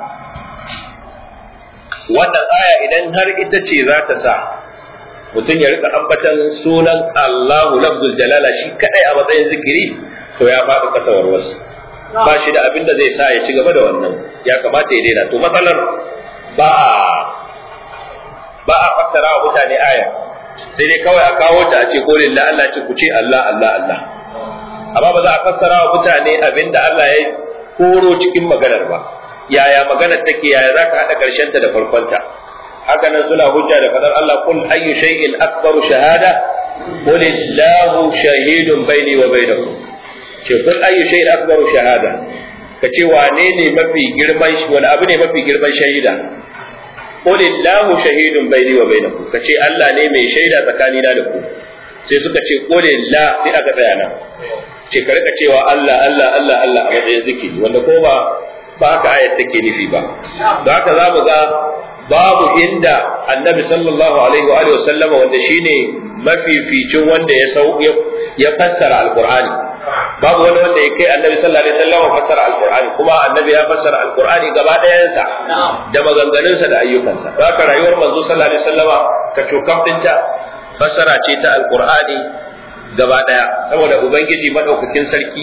wannan aya idan har ita ce za ta sa mutum ya rika ambatan sunan Allahu lafzul jalala shi kadai a matsayin zikiri to ya faɗi kasawar wasu ba shi da abin da zai sa ya ci gaba da wannan ya kamata ya daina to matsalar ba a ba a fassara wa mutane aya sai dai kawai a kawo ta a ce ko lillah Allah ce ku ce Allah Allah Allah amma ba za a fassara wa mutane abin da Allah ya koro cikin maganar ba yaya maganar take yaya zaka hada karshen ta da farkon ta haka nan suna hujja da fadar Allah kul ayyu shay'in akbaru shahada qul illahu shahidun baini wa bainakum ce kun ayyu shay'in akbaru shahada kace wane ne mafi girman wani abu ne mafi girman shaida qul illahu shahidun baini wa bainakum kace Allah ne mai shaida tsakanina da ku sai suka ce qul la sai aka tsaya nan ce ka rika cewa Allah Allah Allah Allah a matsayin zikiri wanda ko ba ba haka ayat take nufi ba don haka za mu ga babu inda annabi sallallahu alaihi wa alihi wasallama wanda shine mafificin wanda ya sau ya fassara alqur'ani babu wani wanda ya kai annabi sallallahu alaihi wasallam fassara alqur'ani kuma annabi ya fassara alqur'ani gaba ɗayansa da maganganunsa da ayyukansa haka rayuwar manzo sallallahu alaihi wasallama ka cokam dinta fassara ce ta alqur'ani gaba ɗaya saboda ubangiji madaukakin sarki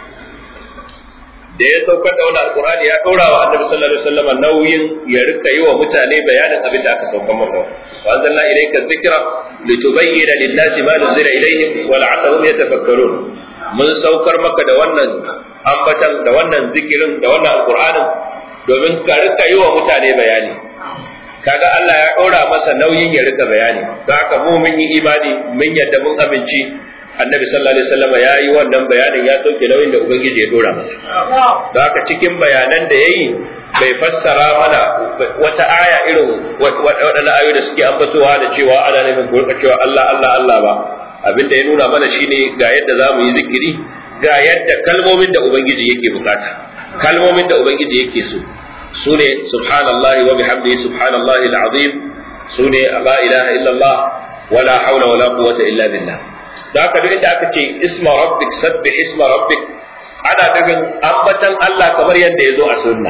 da ya saukar da wani alqur'ani ya ɗora wa annabi sallallahu alaihi wasallama nauyin ya rika yi wa mutane bayanin abin da aka saukar masa wa anzalna ilayka dhikra litubayyana lin-nasi ma nuzila ilayhim wa la'allahum yatafakkarun mun saukar maka da wannan ambatan da wannan zikirin da wannan alqur'anin domin ka rika yi wa mutane bayani kaga Allah ya ɗora masa nauyin ya rika bayani don haka mu mun yi imani mun yadda mun amince annabi sallallahu alaihi wasallam ya yi wannan bayanin ya sauke nauyin da ubangiji ya ɗora masa don haka cikin bayanan da ya yi bai fassara mana wata aya irin waɗannan ayoyi da suke ambatowa da cewa ana nufin ku cewa Allah Allah Allah ba abin da ya nuna mana shine ga yadda za mu yi zikiri ga yadda kalmomin da ubangiji yake bukata kalmomin da ubangiji yake so su ne subhanallahi wa bihamdihi subhanallahi alazim su ne la ilaha illallah wala haula wala quwwata illa billah da haka duk inda aka ce isma rabbik sabbih isma rabbik ana nufin ambatan Allah kamar yadda ya zo a sunna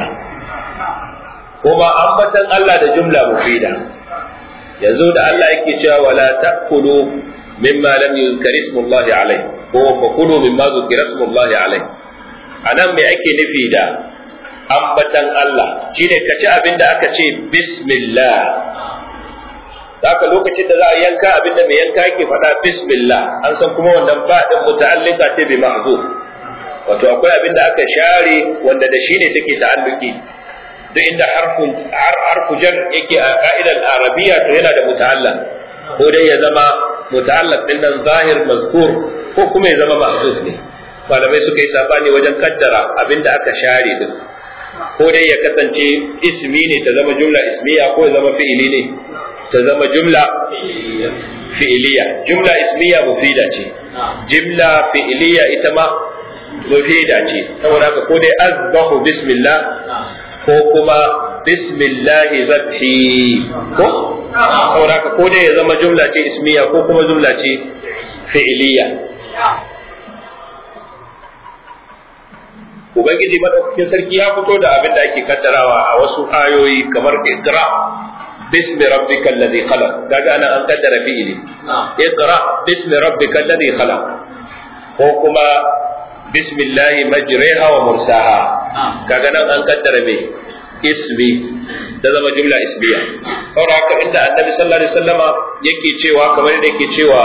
kuma ambatan Allah da jumla mufida yanzu da Allah yake cewa wala ta'kulu mimma lam yuzkar ismullahi alayh ko fa kulu mimma zukira ismullahi alayh anan me ake nufi da ambatan Allah shine ka ci abin da aka ce bismillah haka lokacin da za a yanka abin da mai yanka yake faɗa bismillah an san kuma wannan ba din muta'allika ce bi mahzuf wato akwai abin da aka share wanda da shine take ta'alluki duk inda harfun harfu jar yake a ka'idar arabiya to yana da muta'allaq ko dai ya zama muta'allaq din nan zahir mazkur ko kuma ya zama mahzuf ne malamai suka yi sabani wajen kaddara abinda aka share din ko dai ya kasance ismi ne ta zama jumla ismiya ko ya zama fi'ili ne ta zama jumla fi'iliya jumla ismiya mufida ce jumla fi'iliya ita ma mufida ce saboda haka ko dai azbahu bismillah ko kuma bismillahi zabhi ko saboda haka ko dai ya zama jumla ce ismiya ko kuma jumla ce fi'iliya ubangiji madaukakin sarki ya fito da abin da ake kaddarawa a wasu ayoyi kamar iqra bismi rabbika alladhi khalaq kaga ana an kaddara fi'ili iqra bismi rabbika alladhi khalaq ko kuma bismillahi majriha wa mursaha kaga nan an kaddara me ismi da zama jumla ismiya saboda haka inda annabi sallallahu alaihi wasallama yake cewa kamar yadda yake cewa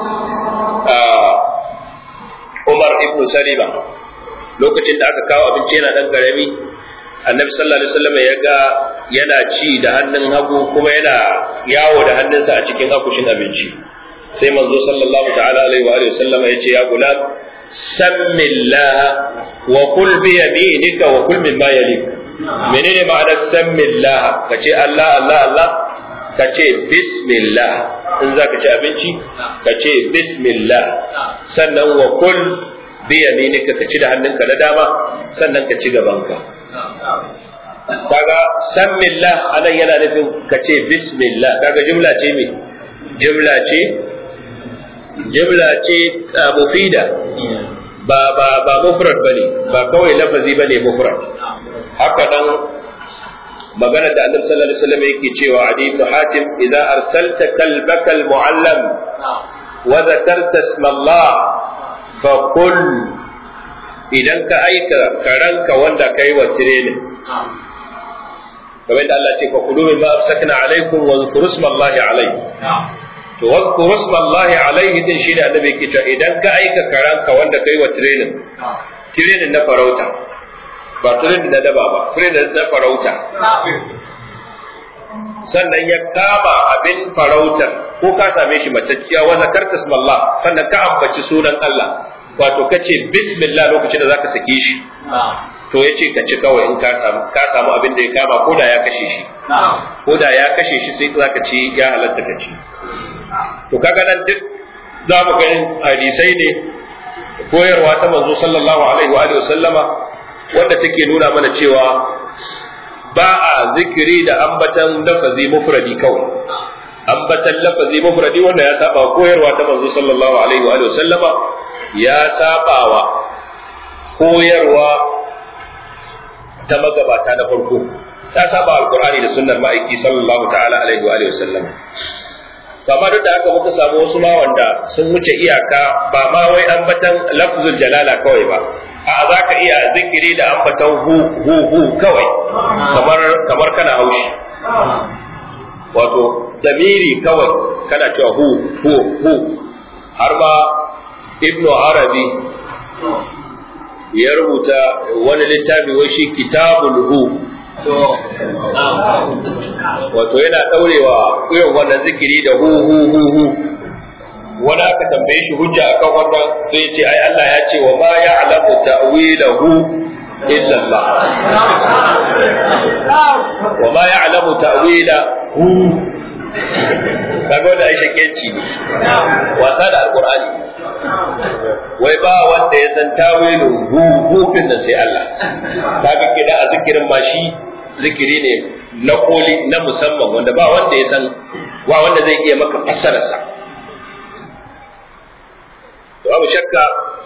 Umar ibn Salima lokacin da aka kawo abinci yana dan karami annabi sallallahu alaihi wasallam ya ga yana ci da hannun hagu kuma yana yawo da hannunsa a cikin akushin abinci sai manzo sallallahu ta'ala alaihi wa alihi wasallam ya ce ya gulam sammillah wa kul bi yaminika wa kul mimma yalik menene ma'anar sammillah kace Allah Allah Allah kace bismillah in zaka ci abinci kace bismillah sannan wa kul bi yaminika ka ci da hannunka na dama sannan ka ci gabanka kaga sammillah anan yana nufin ka ce bismillah kaga jumla ce me jumla ce jumla ce mufida ba ba ba mufrad bane ba kawai lafazi bane mufrad haka nan magana da annabi sallallahu alaihi wasallam yake cewa adi ibn hatim idza arsalta kalbaka almuallam wa dhakarta isma allah fa kul idan ka aika karanka wanda kai wa training kamar da Allah ce fa kulu min ma afsakna alaikum wa zkuru ismallahi alaihi to wa zkuru ismallahi alaihi din shine annabi yake cewa idan ka aika karanka wanda kai wa training training na farauta ba training na daba ba training na farauta sannan ya kama abin farautar ko ka same shi matacciya wa zakarta ismallah sannan ka ambaci sunan Allah wato kace bismillah lokacin da zaka sake shi to yace ka ci kawai in ka samu ka samu abin da ya kama ko da ya kashe shi ko da ya kashe shi sai zaka ci ya halatta ka ci to kaga nan duk za mu ganin hadisai ne koyarwa ta manzo sallallahu alaihi wa alihi sallama wanda take nuna mana cewa ba a zikiri da ambatan lafazi mufradi kawai ambatan lafazi mufradi wanda ya saba koyarwa ta manzo sallallahu alaihi wa alihi sallama ya sabawa koyarwa ta magabata na farko ta saba alqur'ani da sunnar ma'aiki sallallahu ta'ala alaihi wa alihi wasallam to amma duk da haka muka samu wasu ma wanda sun wuce iyaka ba ma wai ambatan lafzul jalala kawai ba a za ka iya zikiri da ambatan hu hu hu kawai kamar kamar kana haushi wato damiri kawai kana cewa hu hu hu har ma ibnu arabi ya rubuta wani littafi wai shi kitabul hu wato yana daurewa irin wannan zikiri da hu hu hu hu wani aka tambaye shi hujja akan wannan sai ya ce ai Allah ya ce wa ma ya'lamu ta'wilahu illa Allah wa ma ya'lamu ta'wilahu kaga wanda aisha kenci ne wasa da alqur'ani wai ba wanda ya san tawilin hu hufin nan sai Allah kaga kida a zikirin ma shi zikiri ne na koli na musamman wanda ba wanda ya san ba wanda zai iya maka fassararsa to babu shakka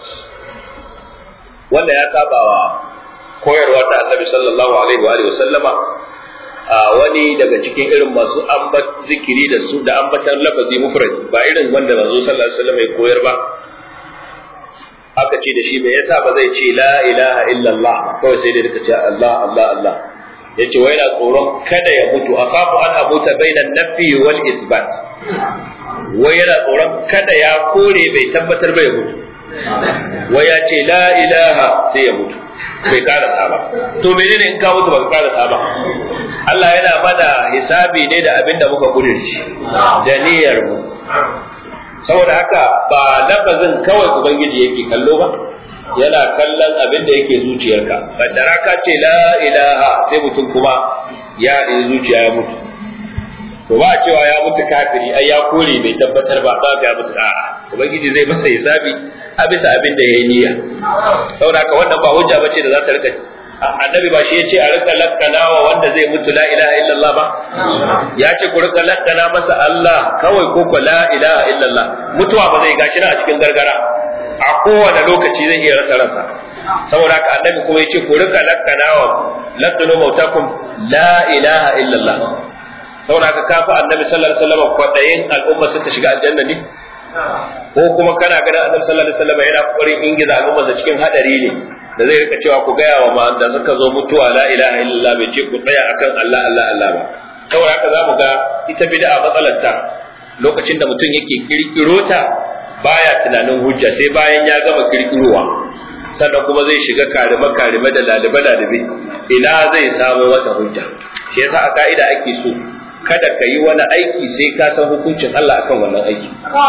wanda ya saba wa koyarwa ta annabi sallallahu alaihi wa alihi wa sallama a wani daga cikin irin masu ambat zikiri da su da ambatan lafazi mufrad ba irin wanda manzo sallallahu alaihi wasallam ya koyar ba aka ce da shi me yasa ba zai ce la ilaha illallah kawai sai dai ce Allah Allah Allah yace wai yana tsoron kada ya mutu akhafu an amuta bainan nafi wal isbat wai yana tsoron kada ya kore bai tabbatar bai mutu wai ya ce la ilaha sai ya mutu bai karasa ba to menene in ka mutu ba ka karasa ba Allah yana mana hisabi ne da abin da muka kudurci da niyyar mu saboda haka ba lafazin kawai ubangiji yake kallo ba yana kallon abin da yake zuciyarka kaddara ka ce la ilaha sai mutum kuma ya ɗin zuciya ya mutu to ba cewa ya mutu kafiri ai ya kore bai tabbatar ba ba ya mutu a'a ubangiji zai masa hisabi a bisa abin da ya yi niyya saboda haka wannan ba hujja bace da za ta rika annabi ba shi ya ce a rika lakkana wa wanda zai mutu la ilaha illallah ba ya ce ku rika lakkana masa Allah kawai ko ko la ilaha illallah mutuwa ba zai gashi na a cikin gargara a kowane lokaci zai iya rasa ransa saboda haka annabi kuma ya ce ku rika lakkana wa lakkano mautakum la ilaha illallah saboda haka kafa annabi sallallahu alaihi wasallam kwadayin al'umma su ta shiga aljanna ne ko kuma kana ganin annabi sallallahu alaihi wasallam yana kokarin ingiza al'umma cikin hadari ne da zai rika cewa ku gaya wa ma da suka zo mutuwa la ilaha illallah bai ce ku tsaya akan Allah Allah Allah ba saboda haka zamu ga ita bid'a matsalarta lokacin da mutum yake kirkiro ta baya tunanin hujja sai bayan ya gama kirkirowa sannan kuma zai shiga karime karime da lalibe lalibe ina zai samu wata hujja shi yasa a ka'ida ake so kada ka yi wani aiki sai ka san hukuncin Allah akan wannan aiki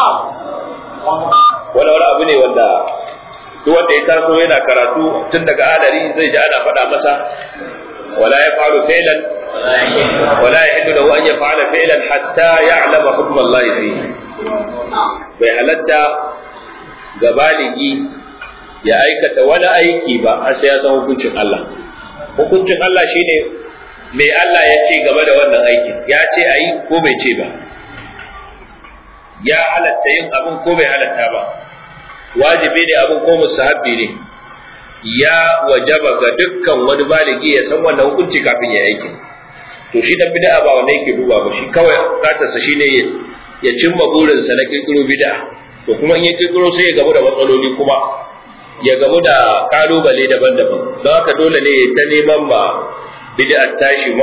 wani wani abu ne wanda duk wanda ya taso yana karatu tun daga adari zai ji ana faɗa masa wala ya faru fi'lan wala ya hindu lahu an yaf'ala fi'lan hatta ya'lama hukm Allah fihi bai halatta ga baligi ya aikata wani aiki ba har sai ya san hukuncin Allah hukuncin Allah shine me Allah ya ce game da wannan aikin ya ce a yi ko bai ce ba ya halatta yin abin ko bai halatta ba wajibi ne abin ko musahabbi ne ya wajaba ga dukkan wani baligi ya san wannan hukunci kafin ya aiki to shi dan bid'a ba wanda yake duba ba shi kawai bukatarsa shine ya cimma burinsa na kirkiro bid'a to kuma in ya kirkiro sai ya gamu da matsaloli kuma ya gamu da kalubale daban-daban don haka dole ne ta neman ma bid'a tashi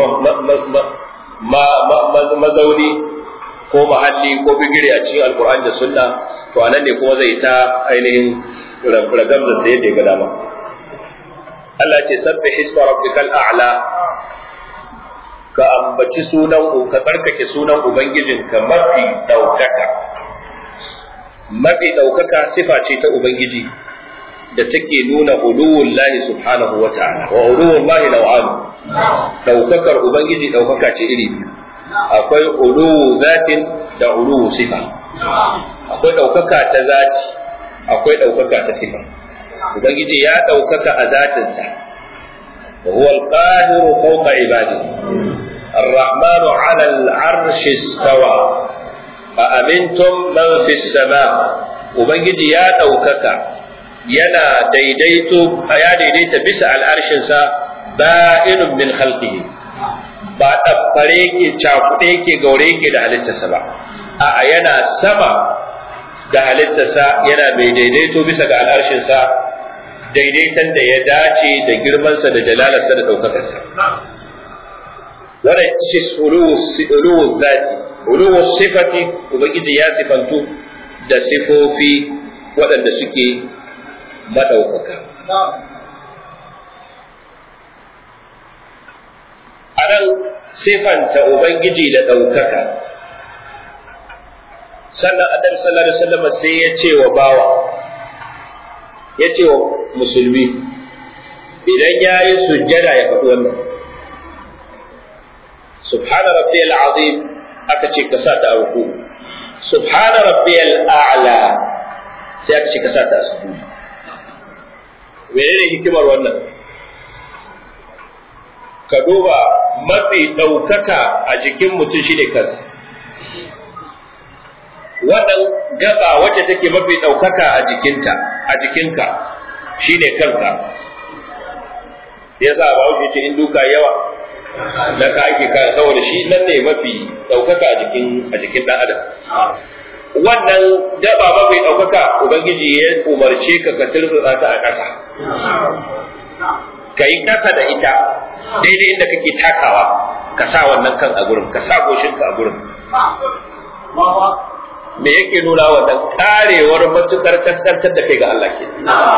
mazauni ko mahalli ko bigire a cikin alkur'ani da sunna to anan ne kuma zai ta ainihin ragamza sai yadda ya ga dama Allah ce sabbih isma rabbikal a'la ka ambaci sunan ka tsarkake sunan ubangijinka mafi daukaka mafi daukaka sifa ce ta ubangiji da take nuna uluwul lahi subhanahu wa ta'ala wa uluwul lahi naw'an daukakar ubangiji daukaka ce iri biyu akwai uluwu zatin da uluwu sifa akwai daukaka ta zati akwai daukaka ta sifa ubangiji ya daukaka a zatinsa wa huwa al-qahiru fawqa ibadihi الرحمن على العرش استوى أأمنتم من في السماء وبنجي يا دوكك yana daidaito ya daidaita bisa al'arshinsa ba'inun min khalqihi ba ɗabbare yake cakuɗe yake gaure yake da halittarsa ba a'a yana sama da halittarsa yana mai daidaito bisa ga al'arshinsa daidaiton da ya dace da girmansa da jalalarsa da ɗaukakarsa wannan ce uluwu zati uluwu sifati ubangiji ya sifantu da sifofi waɗanda suke maɗaukaka a nan sifanta ubangiji da ɗaukaka sannan annabi sallallahu alaihi wasallam sai ya ce wa bawa ya ce wa musulmi idan ya yi sujjada ya faɗi wannan subhana rabbiyal azim aka ce ka sa ta a ruku subhana rabbiyal a'la sai aka ce ka sa ta a sujudi menene hikimar wannan ka duba mafi ɗaukaka a jikin mutum shine kansa wannan gaba wacce take mafi ɗaukaka a jikinta a jikinka shine kanka yasa ba wuce ce in duka yawa da ka ake ka saboda shi nan ne mafi ɗaukaka a jikin a jikin ɗan adam wannan gaba mafi ɗaukaka ubangiji ya umarce ka ka turtsa ta a ƙasa ka yi ƙasa da ita daidai inda kake takawa ka sa wannan kan a gurin ka sa goshinka a gurin me yake nuna wannan karewar matukar kaskantar da kai ga Allah ke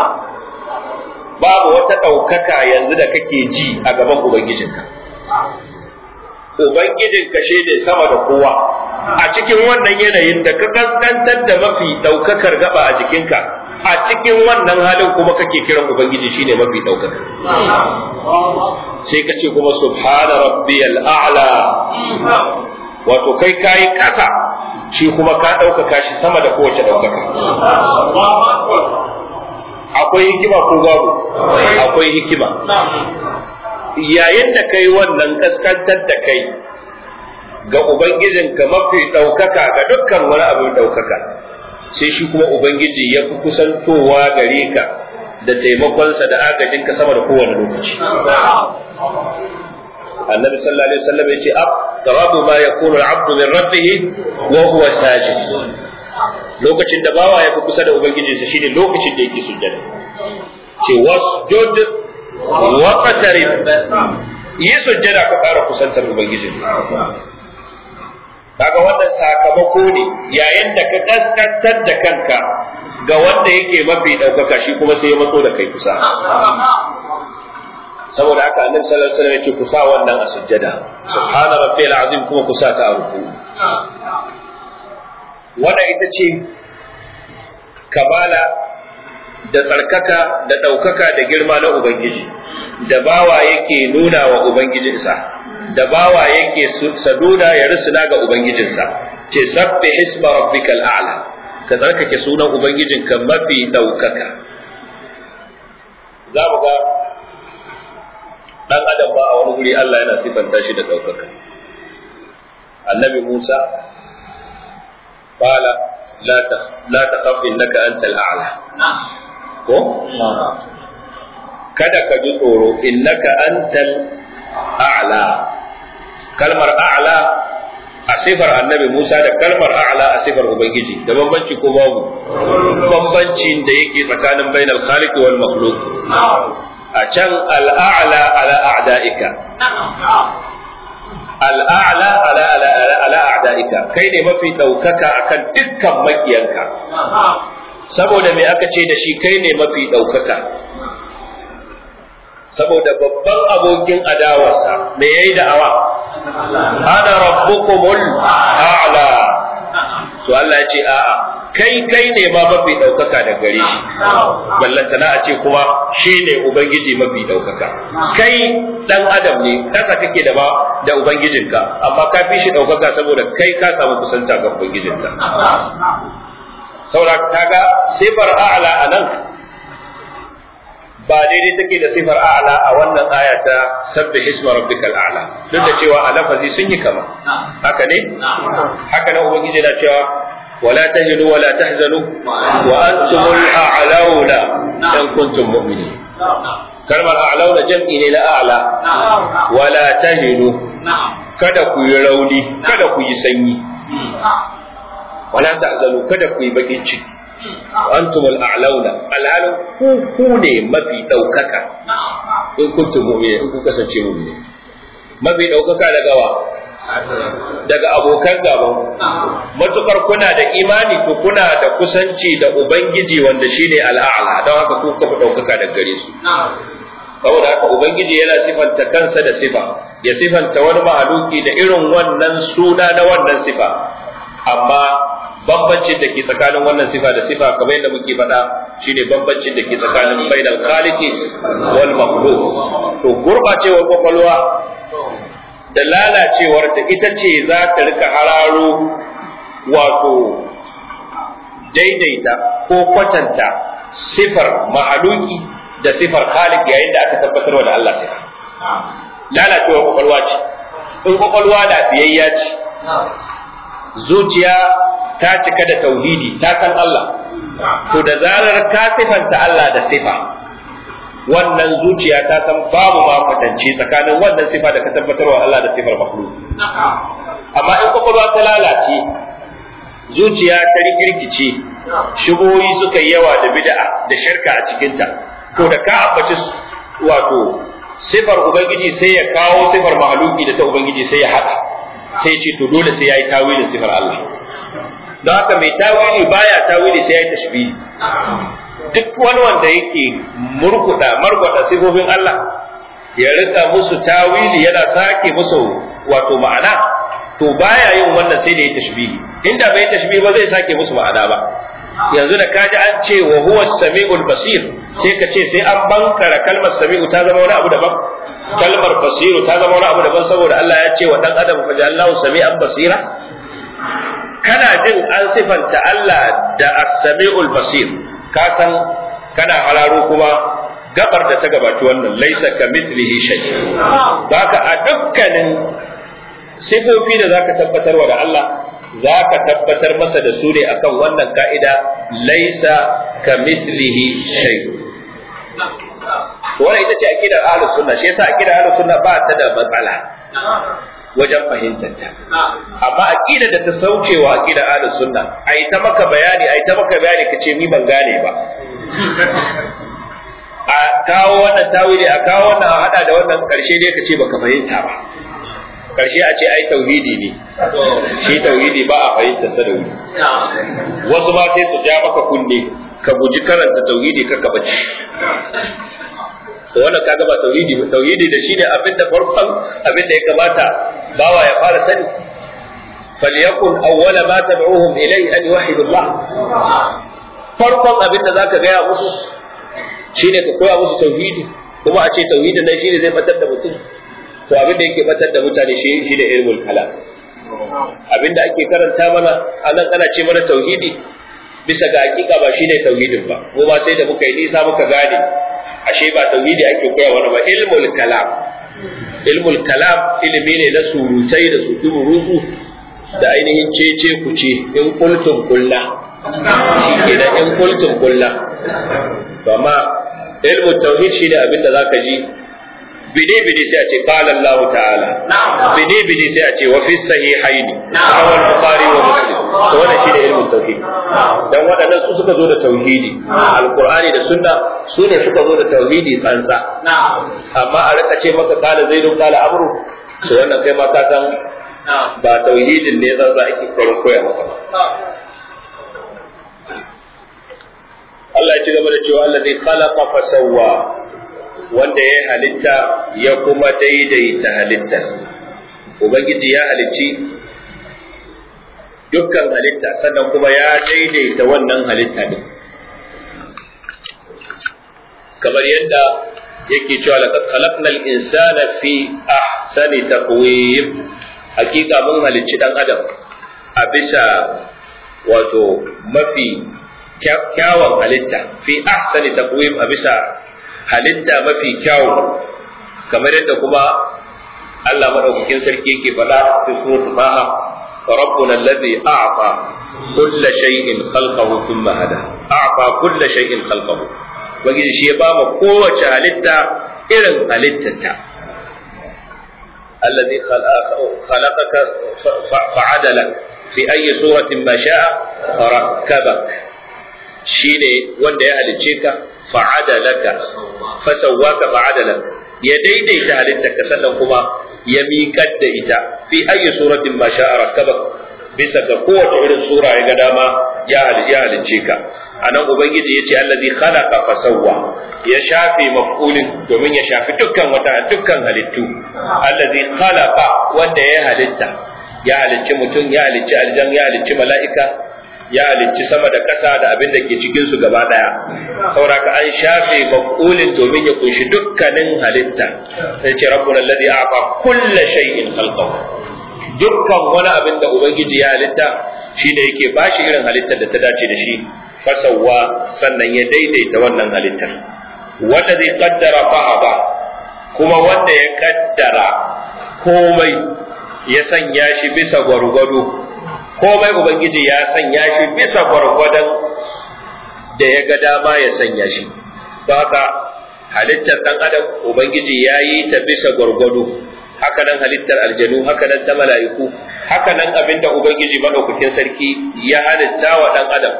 babu wata ɗaukaka yanzu da kake ji a gaban ubangijinka ubangijinka shi ne sama da kowa a cikin wannan yanayin da ka kaskantar da mafi ɗaukakar gaba a jikinka a cikin wannan halin kuma kake kiran ubangiji shine mafi ɗaukaka sai ka ce kuma subhana rabbiyal a'la wato kai kayi kasa shi kuma ka ɗaukaka shi sama da kowace ɗaukaka. Akwai hikima ko babu? Akwai hikima. Yayin da kai wannan kaskantar da kai ga Ubangijinka mafi ɗaukaka ga dukkan wani abin ɗaukaka, sai shi kuma Ubangiji ya fi kusantowa gare ka da taimakonsa da agajinka sama da kowane lokaci. النبي صلى الله عليه وسلم يقول أقرب ما يكون العبد من ربه وهو ساجد lokacin da bawa ya fi kusa da ubangijinsa shine lokacin da yake sujjada ce wasjud wa qatarib yi sujjada ka ƙara kusantar ubangijin kaga wannan sakamako ne yayin da ka kaskantar da kanka ga wanda yake mafi ɗaukaka shi kuma sai ya matso da kai kusa saboda haka annabi sallallahu alaihi wasallam ya ce ku sa wannan a sujjada subhana rabbiyal azim kuma ku sa ta a ruku wannan ita ce kamala da tsarkaka da ɗaukaka da girma na ubangiji da bawa yake nuna wa ubangijinsa da bawa yake saduda ya rusuna ga ubangijinsa ce sabbi hisma rabbikal a'la ka tsarkake sunan ubangijinka mafi ɗaukaka za mu ga dan adam ba a wani guri Allah yana sifanta shi da ɗaukaka. Annabi Musa qala la ta la takhaf innaka antal a'la. Ko? Kada ka ji tsoro innaka antal a'la. Kalmar a'la a sifar annabi Musa da kalmar a'la a sifar Ubangiji da bambanci ko babu bambancin da yake tsakanin bainal khaliq wal makhluq a can al'a'la ala a'da'ika al'a'la ala ala ala a'da'ika kai ne mafi ɗaukaka akan dukkan makiyanka saboda me aka ce da shi kai ne mafi ɗaukaka saboda babban abokin adawarsa me yayi da'awa ana rabbukumul a'la to Allah ya ce a'a kai kai ne ma mafi ɗaukaka da gare shi ballantana a ce kuma shi ne ubangiji mafi ɗaukaka kai ɗan adam ne kasa kake da ba da ubangijinka amma ka fi shi ɗaukaka saboda kai ka samu kusanta ga ubangijinka saboda kaga sifar a'la a nan ba daidai take da sifar a'la a wannan aya ta sabbi hisma rabbikal a'la duk da cewa a lafazi sun yi kama haka ne haka nan ubangiji na cewa ولا تهنوا ولا تحزنوا وأنتم الأعلون in kuntum mu'minin kalmar a'launa jam'i ne na a'la wala tahinu kada ku yi rauni kada ku yi sanyi wala ta'zalu kada ku yi bakin ciki antum al-a'launa alhalin ku ku ne mafi daukaka in kuntum mu'minin in ku kasance mu'minin mafi daukaka daga wa daga abokan gaban matukar kuna da imani to kuna da kusanci da ubangiji wanda shine al'a'la don haka ku kafa daukaka daga gare su saboda haka ubangiji yana sifanta kansa da sifa ya sifanta wani mahaluki da irin wannan suna na wannan sifa amma bambancin da ke tsakanin wannan sifa da sifa kamar yadda muke faɗa shine bambancin da ke tsakanin bainal khaliqi wal makhluq to gurbacewar kwakwalwa da lalacewar ta ita ce za ta rika hararo wato daidaita ko kwatanta sifar mahaluki da sifar khaliq yayin da aka tabbatar da Allah sifa lalacewar kwakwalwa ce in kwakwalwa da biyayya ce zuciya ta cika da tauhidi ta san Allah to da zarar ka sifanta Allah da sifa wannan zuciya ta san babu ma kwatance tsakanin wannan sifa da ka tabbatarwa Allah da sifar makhluk amma in kwakwalwa ta lalace zuciya ta rikirkice shigoyi suka yi yawa da bid'a da shirka a cikinta to da ka ambaci wato sifar ubangiji sai ya kawo sifar mahaluki da ta ubangiji sai ya haɗa sai ce to dole sai ya yi tawilin sifar Allah don haka mai tawili baya tawili sai ya yi tashbihi duk wani wanda yake murkuda markwada sifofin Allah ya rika musu tawili yana sake musu wato ma'ana to baya yin wannan sai da ya tashbihi inda bai tashbihi ba zai sake musu ma'ana ba yanzu da kaji an ce wa huwa samiul basir sai ka ce sai an bankara kalmar sami'u ta zama wani abu daban kalmar basiru ta zama wani abu daban saboda Allah ya ce wa dan adam fa ja'alnahu sami'an basira kana jin an sifanta Allah da as-sami'ul basir ka san kana hararo kuma gabar da ta gabaci wannan laisa ka mithlihi shay haka a dukkanin sifofi da zaka tabbatarwa da Allah zaka tabbatar masa da su ne akan wannan ka'ida laisa ka mithlihi shay wannan ita ce aqidar ahlus sunna shi yasa aqidar ahlus sunna ba ta da matsala wajen fahimtar ta amma aqida da ta saucewa aqida ahlus sunna ai ta maka bayani ai ta maka bayani kace ni ban gane ba a kawo wannan tawili a kawo wannan a hada da wannan karshe dai kace baka fahimta ba karshe a ce ai tauhidi ne shi tauhidi ba a fahimta sa da wuri wasu ma sai su ja maka kunne ka guji karanta tauhidi ka bace to wannan kaga ba tauhidi ba tauhidi da shine abin da farkon abin da ya kamata bawa ya fara sani falyakun awwala ma tad'uhum ilay an yuwahhidu Allah farkon abin da zaka gaya musu shine ka koya musu tauhidi kuma a ce tauhidin nan shine zai batar da mutum to abin da yake batar da mutane shi shine ilmul kalam abin da ake karanta mana anan ana ce mana tauhidi bisa ga hakika ba shine tauhidin ba mu ba sai da muka yi nisa muka gane ashe ba tauhidi ake koya wani ba ilmul kalam ilmul kalam ilimi ne na surutai da su rutu da ainihin cece kuce in kultum kulla shi ke da in kultum kulla amma ilmul tauhid shine abin da zaka ji bide bide sai a ce qala Allah ta'ala bide bide sai a ce wa fi sahihain rawal bukhari wa muslim to wannan shine ilmin tauhid dan waɗannan su suka zo da tauhidi alqur'ani da sunna su ne suka zo da tauhidi tsantsa amma a rika ce maka qala zaidun qala amru to wannan kai ma ka san ba tauhidin ne tsantsa ake karin koya maka Allah ya ci gaba da cewa allazi khalaqa fa sawwa wanda ya halitta ya kuma daidaita halittar ubangiji ya halicci dukkan halitta sannan kuma ya daidaita wannan halitta din kamar yadda yake cewa laqad khalaqnal insana fi ahsani taqwim hakika mun halicci dan adam a bisa wato mafi kyawun halitta fi ahsani taqwim a bisa halitta mafi kyawu kamar yadda kuma Allah madaukakin sarki yake faɗa fi suratul Taha ربنا الذي أعطى كل شيء خلقه ثم هدى أعطى كل شيء خلقه ubangiji shi ya ba mu kowace halitta irin halittarta الذي خلقك فعدلك في أي صورة ما شاء فركبك شيني wanda ya halicce ka fa'adalaka fasawwaka fa'adalaka ya daidaita halittarka sannan kuma ya miƙar da ita fi ayi suratin ma sha'a rakkabak bisa ga kowace irin sura ya ga dama ya halicce ka anan ubangiji yace allazi khalaqa fasawwa ya shafe maf'ulin domin ya shafi dukkan wata dukkan halittu allazi khalaqa wanda ya halitta ya halicci mutum ya halicci aljan ya halicci mala'ika ya halicci sama da ƙasa da abin da ke cikin su gaba daya saboda an shafe maf'ulin domin ya kunshi dukkanin halitta sai ce rabbuna alladhi a'ta kulla shay'in khalqahu dukkan wani abin da ubangiji ya halitta shine yake bashi irin halittar da ta dace da shi fasawa sannan ya daidaita wannan halittar wanda zai kaddara fa'aba kuma wanda ya kaddara komai ya sanya shi bisa gwargwado komai ubangiji ya sanya shi bisa gwargwadon da ya ga dama ya sanya shi don haka halittar ɗan adam ubangiji ya yi ta bisa gwargwado haka nan halittar aljanu haka nan ta mala'iku haka nan abinda ubangiji madaukakin sarki ya halitta wa ɗan adam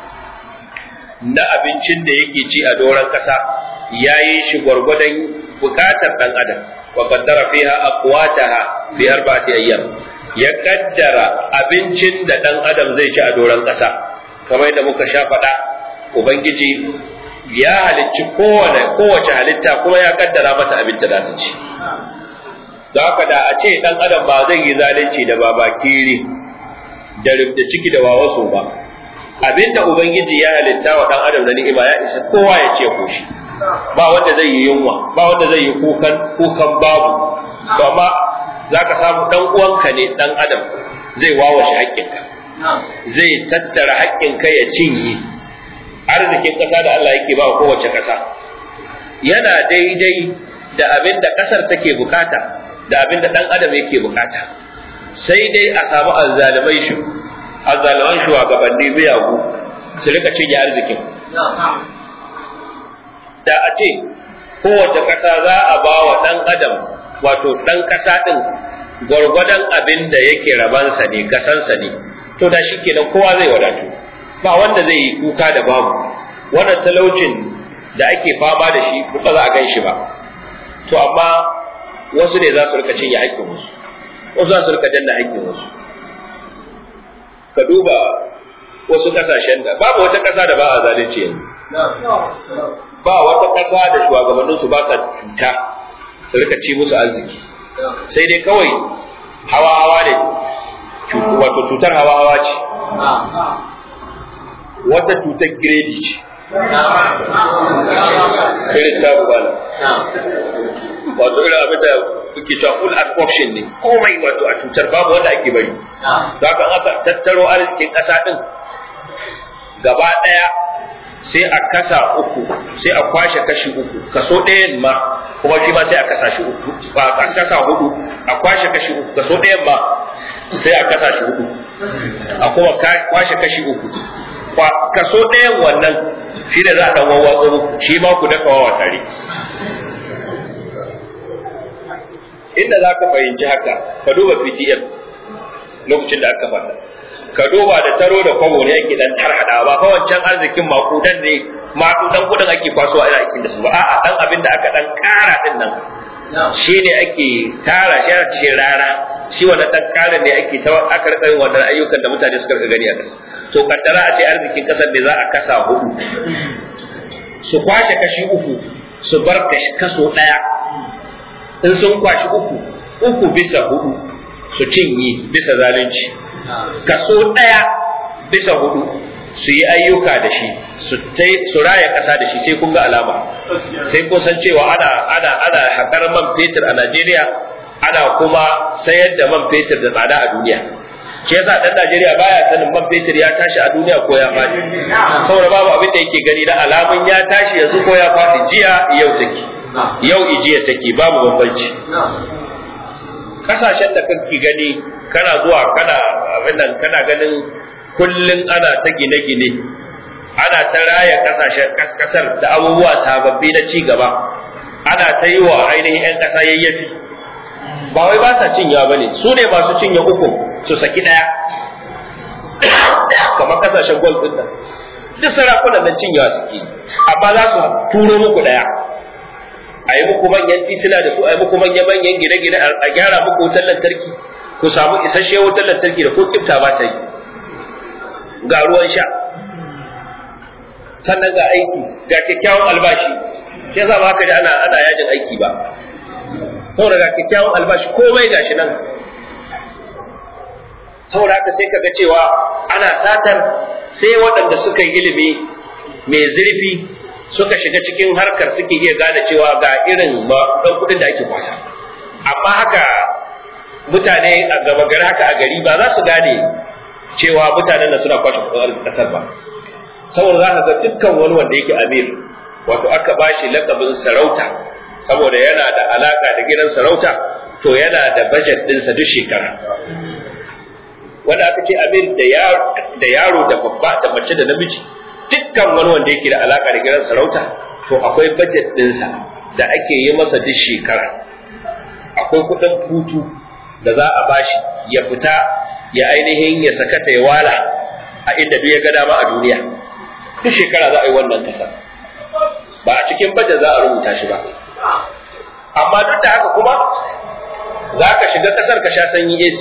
na abincin da yake ci a doron ƙasa ya yi shi gwargwadon bukatar ɗan adam wa qaddara fiha aqwataha fi arba'ati ayyam ya kaddara abincin da ɗan adam zai ci a doron ƙasa kamar yadda muka sha faɗa ubangiji ya halicci kowane kowace halitta kuma ya kaddara mata abin da za ta ci da haka da a ce ɗan adam ba zai yi zalunci da babakiri da rubda ciki da wawaso ba abinda ubangiji ya halitta wa dan adam da ni'ima ya isa kowa ya ce koshi ba wanda zai yi yunwa ba wanda zai yi kukan kukan babu to amma zaka samu dan uwanka ne dan adam zai wawashe haƙƙinka zai tattara haƙƙinka ya cinye arzikin ƙasa da Allah yake ba kowace ƙasa yana daidai da abin da ƙasar take bukata da abin da dan adam yake bukata sai dai a samu azzalimai shi azzaluman shugabanni miyagu su rika cinye arzikin da a ce kowace ƙasa za a ba wa ɗan adam wato ɗan ƙasa ɗin gwargwadon abin da yake rabansa ne kasansa ne to da shi kenan kowa zai wadatu ba wanda zai yi kuka da babu wannan talaucin da ake fama da shi ba za a gan shi ba to amma wasu ne za su rika cinye haƙƙin wasu wasu za su rika danna haƙƙin wasu ka duba wasu kasashen da babu wata kasa da ba a zalunci yanzu ba wata kasa da shugabannin su ba sa cuta su rika ci musu arziki sai dai kawai hawa hawa ne wato cutar hawa hawa ce wata cutar giredi ce irin ta bala wato irin abin da kuke cewa full absorption ne komai wato a cutar babu wanda ake bari da haka aka tattaro arzikin ƙasa ɗin gaba ɗaya sai a kasa uku sai a kwashe kashi uku kaso ɗayan ma kuma shi ma sai a kasa shi uku a kasa hudu a kwashe kashi uku kaso ɗayan ma sai a kasa shi hudu a kuma kwashe kashi uku kaso ɗayan wannan shi da za a ɗan wawwatsa muku shi ma ku dafa wawa tare inda za ka fahimci haka ka duba PTM lokacin da aka fata ka duba da taro da kwabo ne ake dan tarhada ba fa wancan arzikin makudan ne makudan kudin ake kwaso a aikin da su ba a'a dan abin da aka dan kara din nan shi ne ake tara shi a cikin rara shi wannan dan kara ne ake ta aka rika yin wannan ayyukan da mutane suka rika gani a kasa to kaddara a ce arzikin kasar ne za a kasa hudu su kwashe kashi uku su bar kaso daya in sun kwashi uku uku bisa hudu su cinye bisa zalunci kaso ɗaya bisa hudu su yi ayyuka da shi su raya ƙasa da shi sai kun ga alama sai kun san cewa ana ana ana haƙar man fetur a Najeriya ana kuma sayar da man fetur da tsada a duniya shi yasa dan Najeriya baya sanin man fetur ya tashi a duniya ko ya faɗi saboda babu abin da yake gani na alamun ya tashi yanzu ko ya faɗi jiya yau take yau ijiya take babu bambanci kasashen da kake gani kana zuwa kana abin nan kana ganin kullun ana ta gine-gine ana ta raya kasashen kasar da abubuwa sababbi na ci gaba ana ta yi wa ainihin 'yan ƙasa yayyafi ba wai ba sa cinyewa ba ne su ne masu cinye uku su saki ɗaya kamar kasashen gwal ɗin nan duk sarakunan nan cinyewa suke amma za su turo muku ɗaya a yi muku manyan tituna da su a yi muku manyan manyan gine-gine a gyara muku wutar lantarki ku samu isasshe wutar lantarki da ko kifta ba ta yi ga ruwan sha sannan ga aiki ga kyakkyawan albashi shi yasa ba haka da ana ana yajin aiki ba saboda ga kyakkyawan albashi komai gashi nan saboda haka sai kaga cewa ana satar sai waɗanda suka yi ilimi mai zurfi suka shiga cikin harkar suke iya gane cewa ga irin ɗan kuɗin da ake kwasa amma haka mutane a gaba gari haka a gari ba za su gane cewa mutanen da suna kwashe kuɗin ƙasar ba saboda za ka ga dukkan wani wanda yake amir wato aka ba shi lakabin sarauta saboda yana da alaka da gidan sarauta to yana da bajet ɗinsa duk shekara wanda aka ce amir da yaro da babba da mace da namiji dukkan wani wanda yake da alaka da gidan sarauta to akwai bajet ɗinsa da ake yi masa duk shekara akwai kuɗin hutu da za a bashi ya fita ya ainihin ya sakata ya wala a inda duk ya ga dama a duniya duk shekara za a yi wannan kasa ba a cikin bajet za a rubuta shi ba amma duk da haka kuma za ka shiga kasar ka sha sanyi AC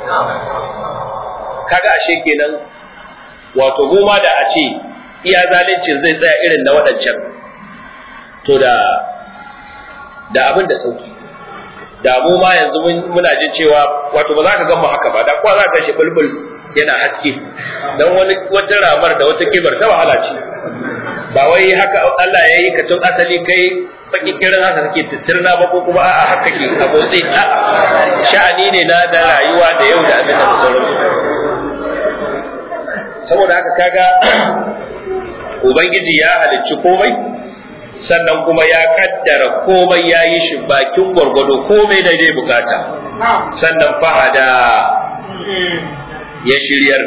kaga ashe kenan wato mu ma da a ce iya zalincin zai tsaya irin na waɗancan to da da abin da sauki da mu ma yanzu muna jin cewa wato ba za ka gan mu haka ba da kuwa za ka shi bulbul yana haske dan wani wata ramar da wata kibar ta wahala ce ba wai haka Allah ya yi ka tun asali kai baki kirin haka kake titirna ba ko kuma a'a haka ke abotsi sha'ani ne na da rayuwa da yau da abin da sauransu saboda haka kaga ubangiji ya halicci komai sannan kuma ya kaddara komai ya yi shi bakin gwargwado komai da dai bukata sannan fahada ya shiryar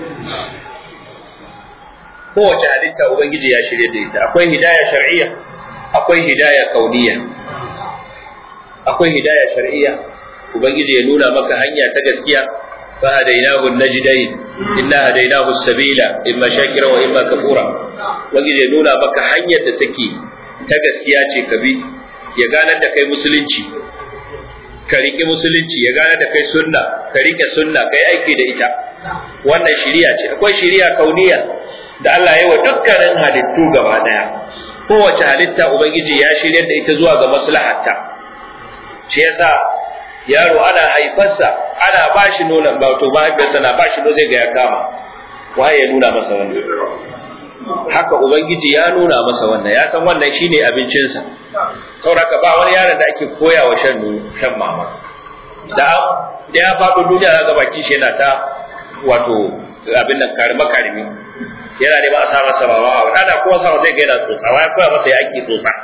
kowace halitta ubangiji ya shirya da ita akwai hidaya shar'iyya akwai hidaya kauniya akwai hidaya shar'iyya ubangiji ya nuna maka hanya ta gaskiya fa hadainahu najdain inna hadainahu sabila imma shakira wa imma kafura ubangiji ya nuna maka hanyar da take ta gaskiya ce ka bi ya ganar da kai musulunci ka riƙe musulunci ya gane da kai sunna ka riƙe sunna ka yi aiki da ita wannan shiriya ce akwai shiriya kauniya da Allah ya yi wa dukkanin halittu gaba daya kowace halitta ubangiji ya shiryar da ita zuwa ga maslahatta shi yasa yaro ana haifarsa ana ba shi nonon ba to mahaifiyarsa na ba shi nonon zai ga ya kama waye ya nuna masa wannan haka ubangiji ya nuna masa wannan ya san wannan shine abincinsa sauraka ba wani yaron da ake koya wa shan shan mama da da ya faɗo duniya ga baki shi yana ta wato abin nan karima karimi yana neman a sa masa mama a da kuma sa zai ga yana tsotsa wai koya masa ya ake tsotsa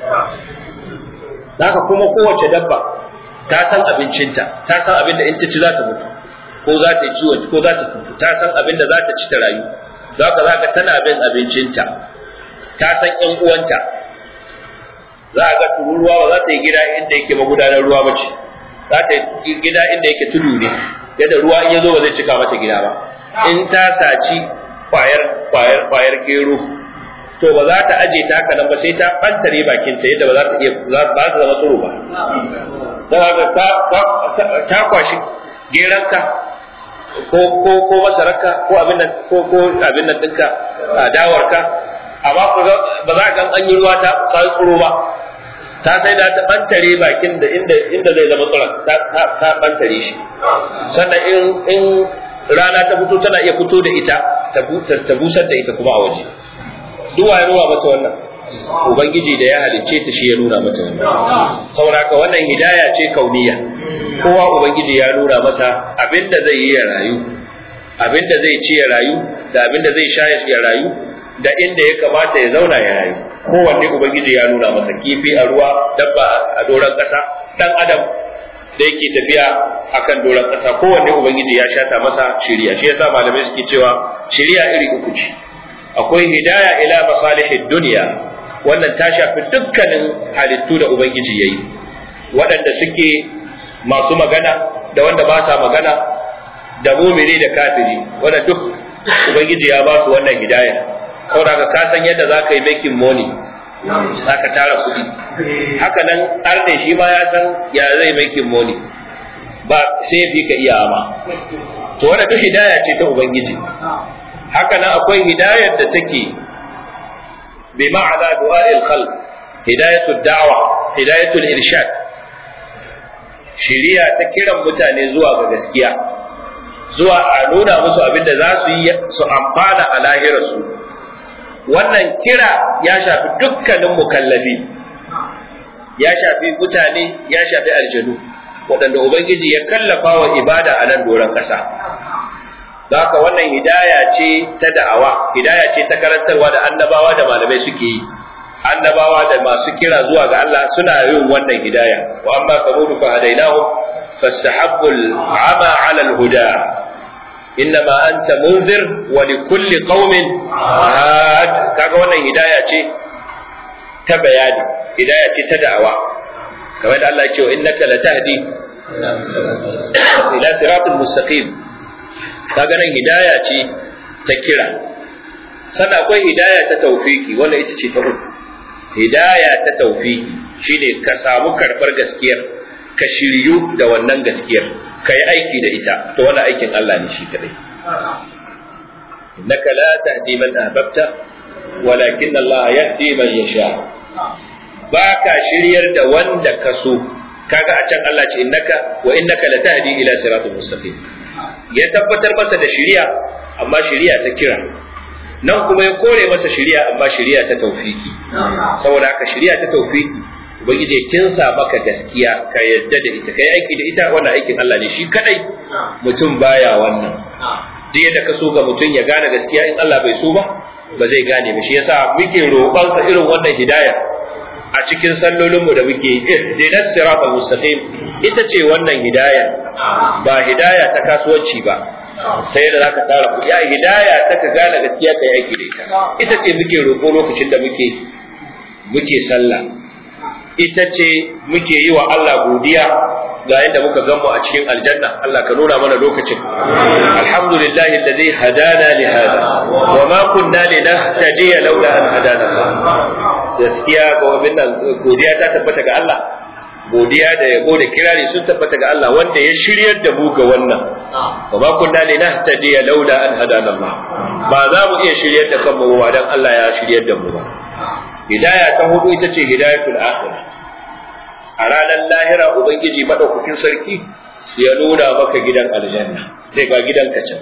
haka kuma kowace dabba ta san abincinta ta san abin da in ta ci za ta mutu ko za ta yi ciwon ko za ta mutu ta san abin da za ta ci ta rayu za ka za ka tana bin abincinta ta san ƴan uwanta za a ga tururuwa ba za ta yi gida inda yake magudanar ruwa ba ce za ta yi gida inda yake tudu ne yadda ruwa in ya zo ba zai cika mata gida ba in ta saci kwayar kwayar kwayar gero to ba za ta aje ta haka nan ba sai ta bantare bakinta yadda ba za ta iya ba za ta zama tsoro ba za ka ta kwashi geranka ko ko ko masararka ko abin nan ko ko abin nan dinka dawarka amma ku ba za ka an yi ruwa ta ta tsoro ba ta sai da ta bantare bakin da inda inda zai zama tsoron ta ta bantare shi sannan in in rana ta fito tana iya fito da ita ta ta busar da ita kuma a waje duk ya nuna mata wannan ubangiji da ya halicce ta shi ya nuna mata wannan saboda haka wannan hidaya ce kauniya kowa ubangiji ya nuna masa abinda zai yi ya rayu abinda zai ci ya rayu da abinda zai sha ya rayu da inda ya kamata ya zauna ya rayu kowanne ubangiji ya nuna masa kifi a ruwa dabba a doron ƙasa dan adam da yake tafiya akan doron ƙasa kowanne ubangiji ya shata masa shiriya shi yasa malamai suke cewa shiriya iri uku ce akwai hidaya ila masalihid dunya wannan ta shafi dukkanin halittu da ubangiji yayi waɗanda suke masu magana da wanda ba sa magana da mumini da kafiri wanda duk ubangiji ya ba su wannan hidaya saboda ka san yadda za ka yi making money za ka tara kuɗi haka nan arne shi ma ya san ya zai making money ba sai fi ka iya ma to wannan duk hidaya ce ta ubangiji haka nan akwai hidayar da take bi ma'ana du'a'il khalq hidayatud da'wa hidayatul irshad shiriya ta kiran mutane zuwa ga gaskiya zuwa a nuna musu abin da za su yi su amfana a lahirarsu wannan kira ya shafi dukkanin mukallafi ya shafi mutane ya shafi aljanu waɗanda ubangiji ya kallafa wa ibada a nan doron ƙasa haka wannan hidaya ce ta da'awa hidaya ce ta karantarwa da annabawa da malamai suke yi annabawa da masu kira zuwa ga Allah suna yin wannan hidaya wa amma samudu fa hadainahu fastahabbu al-ama 'ala al-huda innama anta munzir wa likulli qaumin had kaga wannan hidaya ce ta bayani hidaya ce ta da'awa kamar da Allah ya ce innaka latahdi ila siratal mustaqim kaga nan hidaya ce ta kira sannan akwai hidaya ta tawfiki wannan ita ce ta uku hidaya ta tawfiki shine ka samu karbar gaskiyar ka shiryu da wannan gaskiyar ka yi aiki da ita to wannan aikin Allah ne shi kadai innaka la tahdi man ahbabta walakin Allah yahdi man yasha ba ka shiryar da wanda ka so kaga a can Allah ce innaka wa innaka la tahdi ila siratul mustaqim ya tabbatar masa da shiriya amma shiriya ta kira nan kuma ya kore masa shiriya amma shiriya ta tawfiki saboda haka shiriya ta tawfiki ubangiji ya kinsa maka gaskiya ka yadda da ita kai aiki da ita wannan aikin Allah ne shi kadai mutum baya wannan duk yadda ka so ga mutum ya gane gaskiya in Allah bai so ba ba zai gane ba shi yasa muke roƙon sa irin wannan hidaya a cikin sallolin mu da muke ihdinas siratal mustaqim ita ce wannan hidaya ba hidaya ta kasuwanci ba sai da zaka tara kuɗi ya hidaya ta ka gane gaskiya kai aiki da ita ita ce muke roƙo lokacin da muke muke sallah ita ce muke yi wa Allah godiya ga yadda muka gamu a cikin aljanna Allah ka nuna mana lokacin alhamdulillahi alladhi hadana li hada wa ma kunna linahtadiya laula an hadana Allah gaskiya ga wannan godiya ta tabbata ga Allah godiya da yabo da kirari sun tabbata ga Allah wanda ya shiryar da mu ga wannan wa ma kunna linahtadiya laula an hadana Allah ba za mu iya shiryar da kanmu ba dan Allah ya shiryar da mu ba hidaya ta hudu ita ce hidayatul akhirah a ranar lahira ubangiji madaukakin sarki ya nuna maka gidan aljanna sai ga gidanka can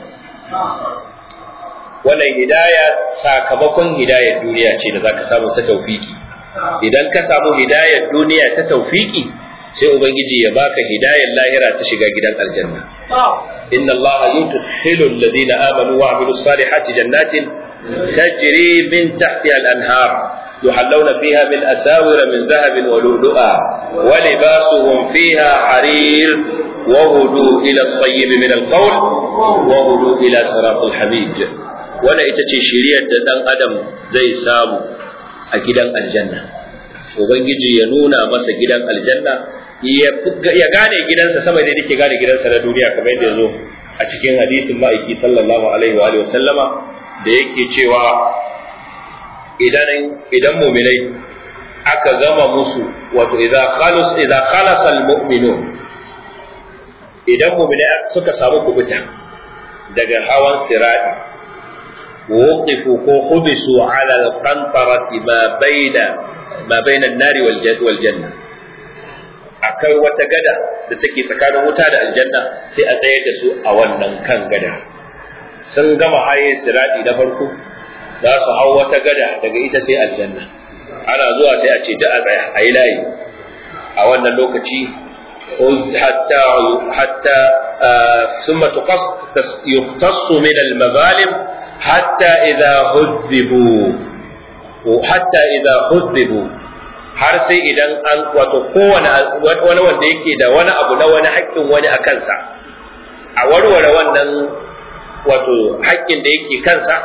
wannan hidaya sakamakon hidayar duniya ce da zaka samu ta taufiki idan ka samu hidayar duniya ta taufiki sai ubangiji ya baka hidayar lahira ta shiga gidan aljanna inna allaha yudkhilu alladhina amanu wa amilus salihati jannatin tajri min tahtiha al-anhar يحلون فيها من أساور من ذهب ولؤلؤا ولباسهم فيها حرير وهدوا إلى الطيب من القول وهدوا إلى صراط الحميد ولا إتتي شريعة دان أدم زي سامو أكيدان الجنة Ubangiji ya nuna masa gidan aljanna ya gane gidansa sama da yake gane gidansa na duniya kamar yadda ya zo a cikin hadisin ma'aiki sallallahu alaihi wa alihi wa sallama da yake cewa idan idan mu'minai aka gama musu wato idza khalas idza khalasa almu'minun idan mu'minai suka samu kubuta daga hawan sirati wuqifu ko hubisu ala alqantarati ma baina ma baina an-nari wal janna akai wata gada da take tsakanin wuta da aljanna sai a tsayar da su a wannan kan gada sun gama haye sirati na farko za su hau wata gada daga ita sai aljanna ana zuwa sai a ce da a tsaya a yi layi a wannan lokaci hatta hatta ثم يقتص من المظالم حتى إذا هذبوا حتى إذا هذبوا har sai idan an wato kowane wani wanda yake da wani abu na wani haƙƙin wani a kansa a warware wannan wato haƙƙin da yake kansa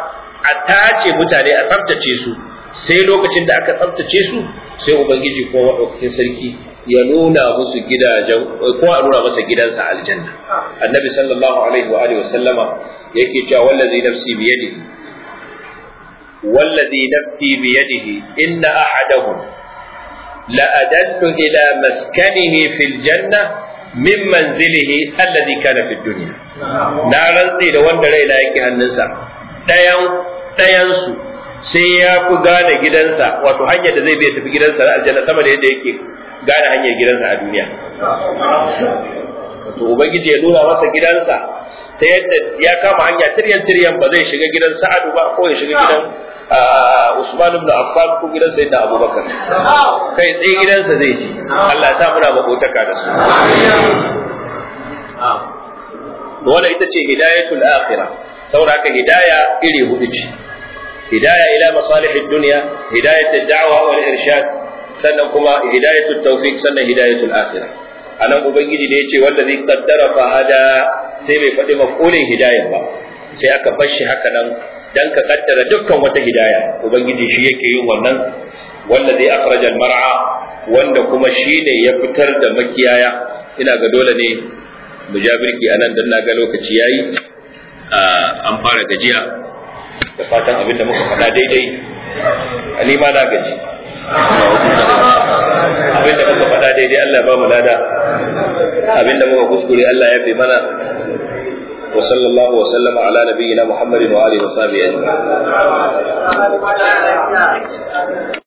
a tace mutane a tsaftace su sai lokacin da aka tsaftace su sai ubangiji ko madaukakin sarki ya nuna musu gidajen ko a nuna masa gidansa aljanna annabi sallallahu alaihi wa alihi wasallama yake cewa wallazi nafsi bi yadihi wallazi nafsi bi yadihi inna ahadahum la adallu ila maskanihi fil janna min manzilihi alladhi kana fid dunya na rantsi da wanda raina yake hannunsa dayan dayan su sai ya fi gane gidansa wato hanyar da zai bai tafi gidansa na aljanna sama da yadda yake gane hanyar gidansa a duniya to ubangiji ya nuna masa gidansa ta yadda ya kama hanya tiryan tiryan ba zai shiga gidan sa'adu ba ko ya shiga gidan Usman ibn Affan ko gidan Sayyidina Abubakar kai tsaye gidansa zai ji Allah ya sa muna makotaka da su wannan ita ce hidayatul akhirah saboda haka hidaya iri hudu ce hidaya ila masalihid dunya hidayatud da'wa wal irshad sannan kuma hidayatul tawfiq sannan hidayatul akhirah anan ubangiji da yace wanda zai kaddara fa hada sai bai faɗi mafulin hidaya ba sai aka bar shi haka nan dan ka kaddara dukkan wata hidaya ubangiji shi yake yin wannan wanda zai akhraja mar'a wanda kuma shi ne ya fitar da makiyaya ina ga dole ne mu ja birki anan dan na ga lokaci yayi an fara gajiya da fatan abin da muka faɗa daidai ni ma na gaji abin da muka faɗa daidai Allah ba mu lada abin da muka kuskure Allah ya fi mana wa sallallahu wa sallama ala nabiyyina Muhammadin wa alihi wa sahbihi ajma'in